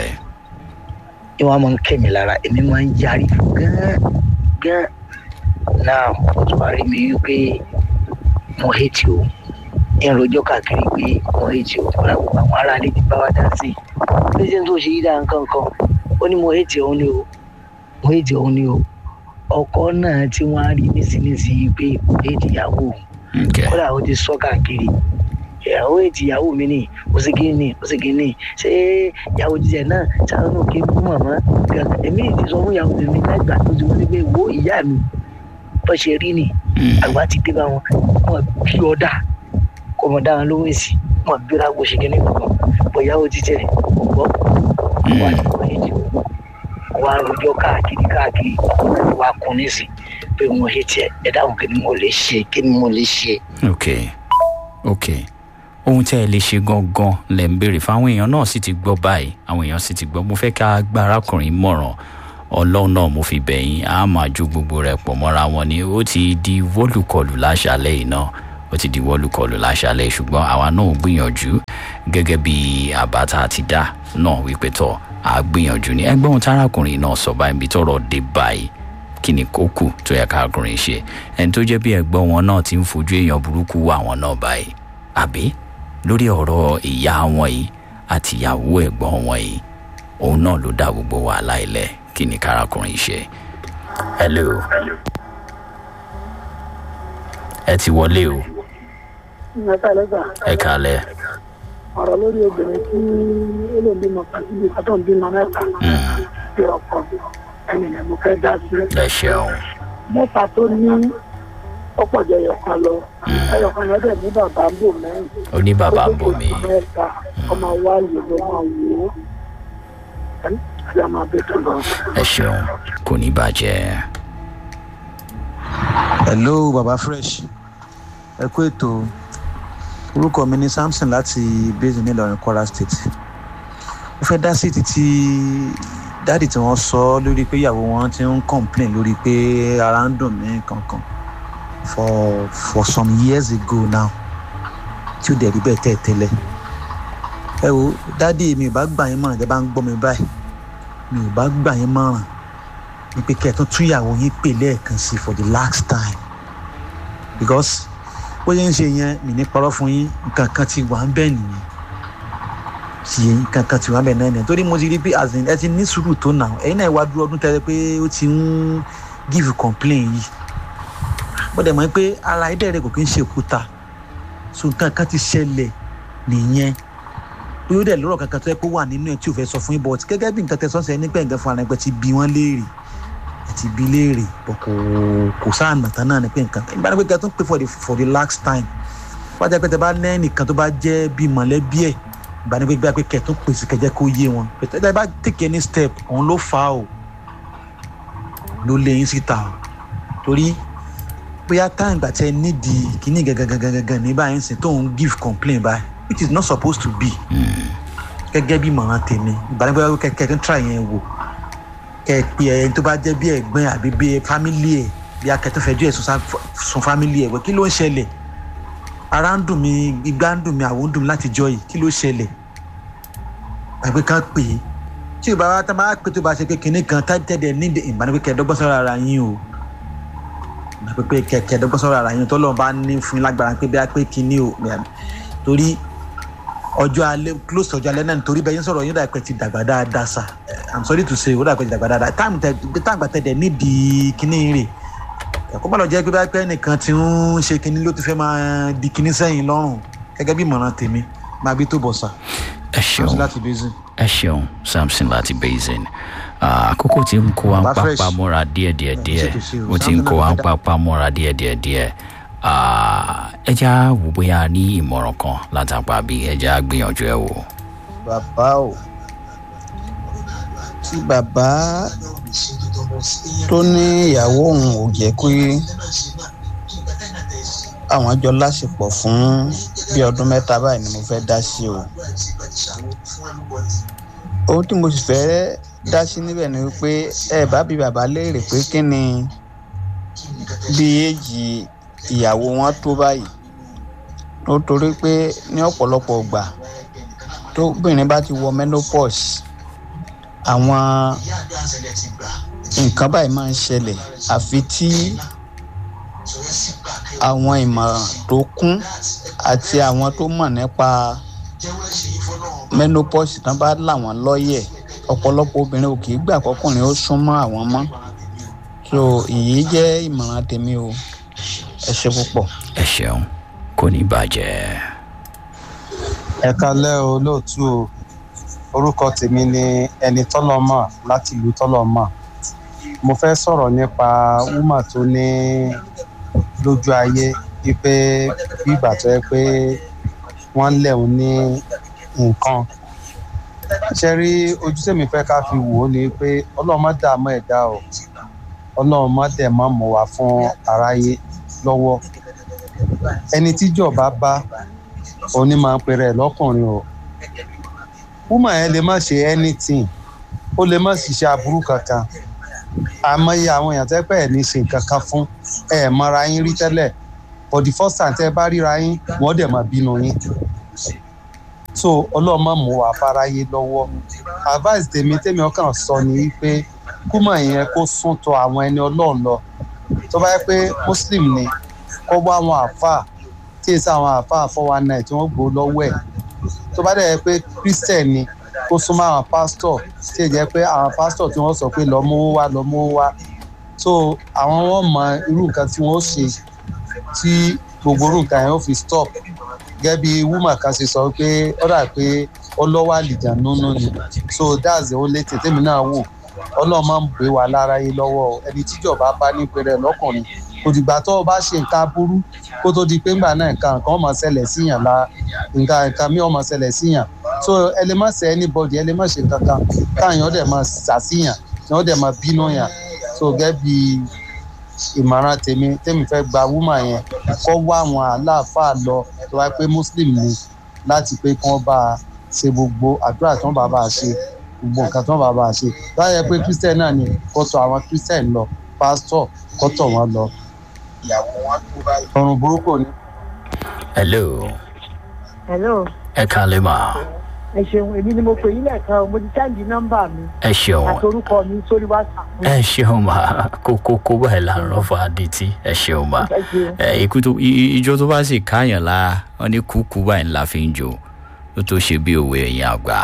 ìwà máa ń kẹ́mi lára èmi máa ń yarí fún gán gán náà ó tún wá rí mi wípé mo hẹ́tì o ìròjọ́ káàkiri pé wọ́n ètì òkúra gbogbo àwọn ará ilé ti bá wa dá sí i lẹ́sìn tó ṣe yí dáa nǹkan kan ó ní mo ètì òun ni o mo ètì òun ni o ọkọ náà tí wọ́n á rí nísinsìnyí pé mo ètì ìyàwó òun kódà ó ti sọ káàkiri ìyàwó ètì ìyàwó mi ni ó sì kí ni ó sì kí ni ṣé ìyàwó jíjẹ náà ṣáà náà kí n kú màmá èmi ti sọ fún ìyàwó tèmi lágbà tó ti wọ́n ní pé wo ìyá mi bó ṣe rí ni àgbà ti dé bá wọn wọn bí ọ̀dà kọmọ dáhùn ló wèsì wọn gbéra kó ṣe kíní kankan bóyá ó ti tẹ ọgbọ wà ní wọn yìí jù wà rojọ káàkiri káàkiri wà kún nísì pé wọn yìí tiẹ ẹ dáhùn kí ni mo lè ṣe kí ni mo lè ṣe. ok ok ohun tí ẹ lè ṣe gangan lẹ ń béèrè fáwọn èèyàn náà sì ti gbọ́ báyìí àwọn èèyàn sì ti gbọ́ mo fẹ́ ká gba arákùnrin mọ̀ràn ọlọ́run náà mo fi bẹ̀yìn á máa ju gbogbo rẹ̀ pọ̀ mọ́ra wọn ni ó ti di wọ́lùkọlù láṣálẹ̀ yìí náà ó ti di wọ́lùkọlù láṣálẹ̀ ṣùgbọ́n àwa náà ò gbìyànjú gẹ́gẹ́ bí àbá tá a ti dá náà wípé tọ́ a gbìyànjú ní ẹgbẹ́ ohun tárakùnrin náà sọ báyìí ibi tọ́rọ̀ dé báyìí kí ni kó kù tó yẹ kárakùnrin ṣe ẹni tó jẹ́ bí ẹgbọ́n wọn náà ti ń fojú èèyàn burúkú wà wọn náà báyìí àbí lórí ọ̀rọ̀ ìyá wọn yìí àti ìyàwó ẹ̀gbọ́n wọn yìí òun náà ló dá gbogbo wàhálà ilẹ̀ kí ni kárakùnrin ṣe. hello ẹ ti wọlé o mẹ́ta lẹ́gbà ẹ kálẹ̀ ọ̀rọ̀ lórí obìnrin tí ó lè bímọ pàṣípì kátó ń bímọ mẹ́ta bí ọkọ ẹni rẹ̀ mo fẹ́ dá sí. ẹ ṣeun mẹ́ta tó ní ọ̀pọ̀ jẹ́ ẹyọkan lọ ẹyọkan yẹn dẹ̀ ní bàbá ń bò mẹ́rin. ó ní bàbá ń bò mí mẹ́ta ọmọ wa yìí ló máa wò ó àti àmọ́ abẹ́tò lọ. ẹ ṣeun kò ní bàjẹ́. hello baba fresh ẹ kú ètò orúkọ mi ni samson láti basin nílọrin kwara state mo fẹ́ dá sí títí dáàdì tí wọ́n sọ lórí pé ìyàwó wọn ti ń complain lórí pé ara ń dùn mí kankan for for some years ago now tí ó dẹ̀ rí bẹ́ẹ̀ tẹ́ tẹ́lẹ̀ ẹ wo dáàdì mi ò bá gbà yín mọ̀ràn tẹ́ bá ń gbọ́ mi báyìí mi ò bá gbà yín mọ̀ràn ni pé kẹ́ ẹ tún tún ìyàwó yín pè lẹ́ẹ̀kan sí for the last time because bó ṣe ń ṣe yẹn mi ní parọ́ fún yín nǹkan kan ti wà ń bẹ̀ nìyẹn tí nǹkan kan ti wà ń bẹ̀ náà nìyẹn torí mo ti rí pé as in ẹ ti ní sùúrù tó nà ẹ̀yin náà wá dúró ọdún tẹ́lẹ̀ pé ó ti ń give complain yìí bó dẹ̀ mọ̀ pé ara ẹ̀dẹ̀ rẹ̀ kò kí ń ṣe òkúta so nǹkan kan ti ṣẹlẹ̀ nìyẹn pé ó dẹ̀ lọ́rọ̀ kankan tó yẹ kó wà nínú ẹ̀ tí ò fẹ́ sọ fún yín but gẹ́gẹ́ bí nǹkan tẹ sọ́sẹ̀ nígbà nǹkan fún ara ẹgbẹ́ ti bí wọ́n léèrè ẹ̀ ti bí léèrè bọ̀ kò kò sáà nàtàn náà ni pé nǹkan ìgbà ni pé kẹ́ tó ń pè for the for the last time wọ́n jẹ́ pé tẹ bá ní nìkan tó bá jẹ́ bí mọ̀lẹ́bí ẹ̀ ìgbà ni pé gbà pé kẹ́ tó ń pèsè kẹ́jẹ́ kó yé wọn pé tẹ bá take any step òun ló fà á o ló lé yín síta o torí bóyá táwọn ìgbà tẹ nídìí kíní gangan ní báyìí ń sìn tó ń give complain báyìí which is not supposed to be gẹ́gẹ́ bí mọ̀ràn tèmi ìbánipẹ́ kẹ́kẹ́ tó ń tra yẹn wò kẹ́ pe ẹni tó bá jẹ́ bí ẹ̀gbọ́n àbí bí fámílì ẹ̀ bí akẹ́tọ́ fẹjọ́ ẹ̀ sun fámílì ẹ̀ wẹ̀ kí ló ń ṣẹlẹ̀ ara ń dùn mí igbá ń dùn mí àwọn ń dùn mí láti jọ yìí kí ló ṣẹlẹ̀ àgbẹ̀ kan pè é tí o bá wá tá máa pè tó bá ṣe pé kinní kan tẹ́tẹ́dẹ̀ ní ìbánipẹ́ kẹ́ẹ̀dọ́gbọ́n sọ́ra ara yín o ìbánipẹ́ kẹ́ẹ̀dọ́gbọ́n sọ́ra ara yín tọ́lọ́ bá ní fún yín lágbára pé bí a pé kinní o torí ọjọ́ alẹ́ close to ọjọ́ alẹ́ náà nítorí bẹ́ẹ̀ yín sọ̀rọ̀ yín dàpẹ́ ti dàgbà dáadáa sa i'm sorry to say ó dàpẹ́ ti dàgbà dáadáa táàmù tẹ táàmù tẹ dẹ̀ nídìí kíní rè ẹ̀kọ́ bá lọ jẹ́ pé bá pẹ́ nìkan ti ń ṣe kíní ló ti fẹ́ máa di kíní sẹ́yìn lọ́rùn gẹ́gẹ́ bí ìmọ̀ràn tèmi máa bí tó bọ̀ sà. ẹ ṣeun láti basin. ẹ ṣeun samson láti basin àkókò tí ń kó wa ń Baba Fresh. papá mọ́ra díẹ̀díẹ̀ díẹ̀ ṣètò sí o, ó ti ń Samson kó wa ń náà papá mọ́ra díẹ̀díẹ̀ díẹ̀ ẹ já wò bóyá a ní ìmọ̀ràn kan látàpá bí ẹ já gbìyànjú ẹ wò. bàbá o tí bàbá tó ní ìyàwó òun ò jẹ́ pé àwọn jọ láṣepọ̀ fún bí ọdún mẹ́ta báyìí ni mo fẹ́ dá sí o ohun tí mo sì fẹ́ dá sí níbẹ̀ ni wípé ẹ bá bí bàbá léèrè pé kí ni bí èjì ìyàwó wọn tó báyìí nítorí pé ní ọ̀pọ̀lọpọ̀ ìgbà tóbìnrin bá ti wọ menopause àwọn nǹkan báyìí máa ń ṣẹlẹ̀ àfi tí àwọn ìmọ̀ràn tó kún àti àwọn tó mọ̀ nípa menopause tán bá là wọ́n lọ́yẹ̀ ọ̀pọ̀lọpọ̀ obìnrin ò kì í gbà kọkùnrin ó súnmọ́ àwọn mọ́ so èyí jẹ́ ìmọ̀ràn tèmi o ẹ ṣe púpọ̀. ẹ ṣeun kò ní bàjẹ́. ẹ kalẹ́ o lóòtú o orúkọ tèmi ni ẹni tọ́lọ́mọ̀ láti ìlú tọ́lọ́mọ̀ mo fẹ́ sọ̀rọ̀ nípa wúmà tó ní lójú ayé wípé bí ìgbà tó yẹ pé wọ́n ń lẹ̀hún ní nǹkan ṣe rí ojú tèmi fẹ́ ká fi wò ó ni pé ọlọ́run má dààmú ẹ̀dá o ọlọ́run má dẹ̀ má mọ̀ wá fún aráyé lọ́wọ́ ẹni tíjọba bá òní máa ń pèrè ẹ̀ lọ́kùnrin o woman yẹn lè má ṣe anything ó lè má ṣiṣẹ́ aburú kankan àmọye àwọn èèyàn tẹ́ pẹ́ ẹ̀ ní ṣe nǹkan kan fún ẹ̀ mọ́ra yín rí tẹ́lẹ̀ for the first time tẹ́ ẹ bá ríra yín wọ́n dẹ̀ máa bínú yín so ọlọ́mọ mú wa fáráyé lọ́wọ́ advice tèmi tèmi ọkàn sọ ni wípé kúmọ̀ yẹn kó sún tọ àwọn ẹni ọlọ́run lọ tó bá yẹ pé muslim ni kó wá àwọn àáfàá tí èsì àwọn àáfàá four one nine tí wọ́n gbó lọ́wọ́ ẹ̀ tó bá dẹ̀ yẹ pé christian ni kó súnmọ́ àwọn pásítọ̀ tí èyí jẹ́ pé àwọn pásítọ̀ tí wọ́n sọ pé lọ mówó wá lọ mówó wá so àwọn wọn mọ irú nǹkan tí wọ́n ṣe tí gbogbo irú nǹkan yẹn ó fi stop gẹ́gẹ́ bí woman kan ṣe sọ pé ó dà pé ọlọ́wọ́ àlìjà nínú ni so that's the only thing tèmi náà wò ọlọ́run máa ń gbé wa lára yé lọ́wọ́ ẹni tíjọba bá ní pẹrẹ lọ́kùnrin kò dìgbà tó o bá ṣe nǹkan aburú kó tó di pé ńgbà náà nǹkan nǹkan ọmọ ṣẹlẹ̀ síyàn la nǹkan nǹkan mi ọmọ ṣẹlẹ̀ síyàn so ẹ lè má ṣe anybody ẹ lè má ṣe kankan káàyàn dẹ̀ máa ṣàṣìyàn yàn dẹ̀ máa bínú yàn so gẹ́gẹ́ bí ìmọ̀ràn tèmi tèmi fẹ́ gba woman yẹn kó wá àwọn aláàfáà lọ tó wáyé pé muslim ni láti pé kí wọ́n bá a ṣe gbogbo àdúrà tí wọ́n bá bá a ṣe gbogbo nǹkan tí wọ́n bá bá a ṣe báyẹ pé christian náà ni kó tọ̀ àwọn christian lọ pastor kó tọ̀ wọ́n lọ ìyàwó wọn tó báyìí. ọrùn burúkú ni. hello hello ẹ kálẹ̀ mà ẹ ṣeun èmi ni mo pè yín lẹ́ẹ̀kan o mo ti sẹ́ǹdì nọ́mbà mi ẹ ṣeun àti orúkọ mi sórí whatsapp. ẹ ṣeun mà kókó kó báyìí là ń rọ́fà adití ẹ ṣeun mà Ẹ ṣeun. ẹ ikú tó i- ijó tó bá sì káyàn la wọn ní kúkú báyìí ńlá fi ń jó ó tó ṣe bí òwe ẹ̀yìn àgbà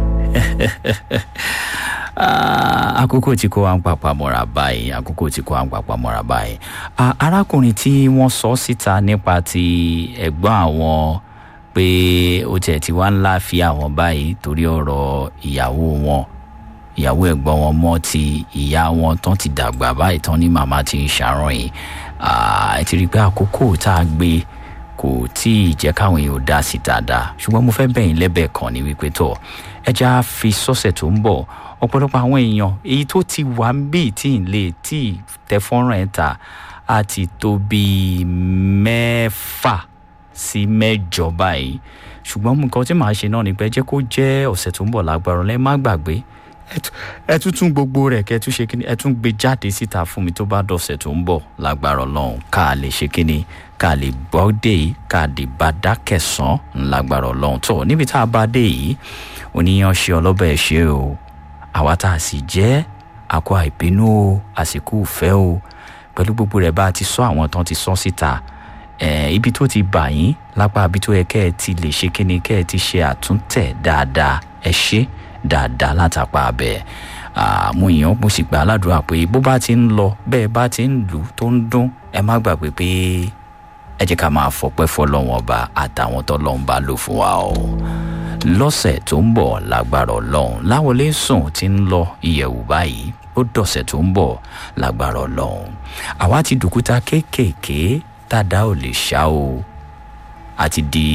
Ah, àkókò tí kò wá ń papà mọ́ra báyìí àkókò tí kò wá ń papà mọ́ra báyìí Ah, arákùnrin tí wọ́n sọ síta nípa ti ẹ̀gbọ́n àwọn pé ó tiẹ̀ ti wá ńlá fi àwọn báyìí torí ọ̀rọ̀ ìyàwó wọn ìyàwó ẹ̀gbọ́n wọn mọ́ ti ìyá wọn tán ti dàgbà báyìí tán ní màmá ti ń ṣàròyìn Ah, ẹ ti rí i pé àkókò tá a gbé kò tí ì jẹ́ káwọn èèyàn dá sí dáadáa ṣùgbọ́n mo fẹ́ bẹ̀yìn lẹ́bẹ̀ẹ́ kan ní wípé tọ̀ ẹ já fi sọ́sẹ̀ tó ń bọ̀ ọ̀pọ̀lọpọ̀ àwọn èèyàn èyí tó ti wà ń bì tí ì lè tí ì tẹ fọ́nrán ẹ̀ ta á ti tó bíi mẹ́fà sí mẹ́jọ báyìí ṣùgbọ́n nǹkan tí màá ṣe náà ni pé jẹ́ kó jẹ́ ọ̀sẹ̀ tó ń bọ̀ lágbára lẹ́ má gbàgbé ẹ tú- ẹ tún tún gbogbo rẹ̀ kẹ́ ẹ tún ṣe kíni ẹ tún gbé jáde síta fún mi tó bá dọ̀sẹ̀ tó ń bọ̀ lágbára ọlọ́run ká lè ṣe kíni ká lè gbọ́ dé yìí ká lè bá dákẹ̀sán lágbára ọlọ́run tó níbi tá a bá dé yìí oníyan ṣe ọlọ́bẹ̀ ṣe o àwa tá a sì jẹ́ àkọ àìbínú o àsìkò ìfẹ́ o pẹ̀lú gbogbo rẹ̀ bá a ti sọ àwọn tán ti sọ síta eh, ibi tó ti bà yín lápá ibi tó yẹ kẹ́ ẹ ti lè ṣe kíni kẹ́ ẹ ti ṣe àtúntẹ̀ dáadáa ẹ ṣe dáadáa látàpá abẹ mo yàn mo sì gbà á ládùúrà pé bó bá ti ń lọ bẹ́ẹ̀ bá ti ń lù ú tó ń dún ẹ má gbàgbé pé ẹ jẹ́ ká máa fọpẹ́ fọlọ́wọ́n ọba àtàwọn tọ́lọ́run bá lò fún wa o lọ́sẹ̀ tó ń bọ̀ lágbára ọlọ́run láwọlé sùn ti ń lọ ìyẹ̀wù báyìí ó dọ̀sẹ̀ tó ń bọ̀ lágbára ọlọ́run àwa ti dùkúta kéékèèké tàdá ò lè ṣá o àti di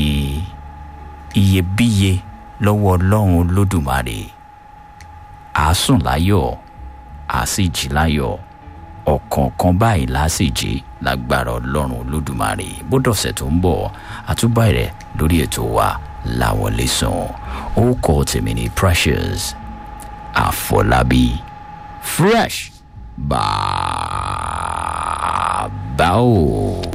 iyebíye lọ́wọ́ ọlọ́run olódùmarè àásùn láyọ̀ àásìjì láyọ̀ ọ̀kọ̀ọ̀kan báyìí lásìjì lágbára ọlọ́run olódùmarè bó dọ̀sẹ̀ tó ń bọ̀ àtúbà rẹ̀ lórí ètò wa láwọlé sùn ó kọ́ tèmi ní precious àfọlábí fresh bàbá o.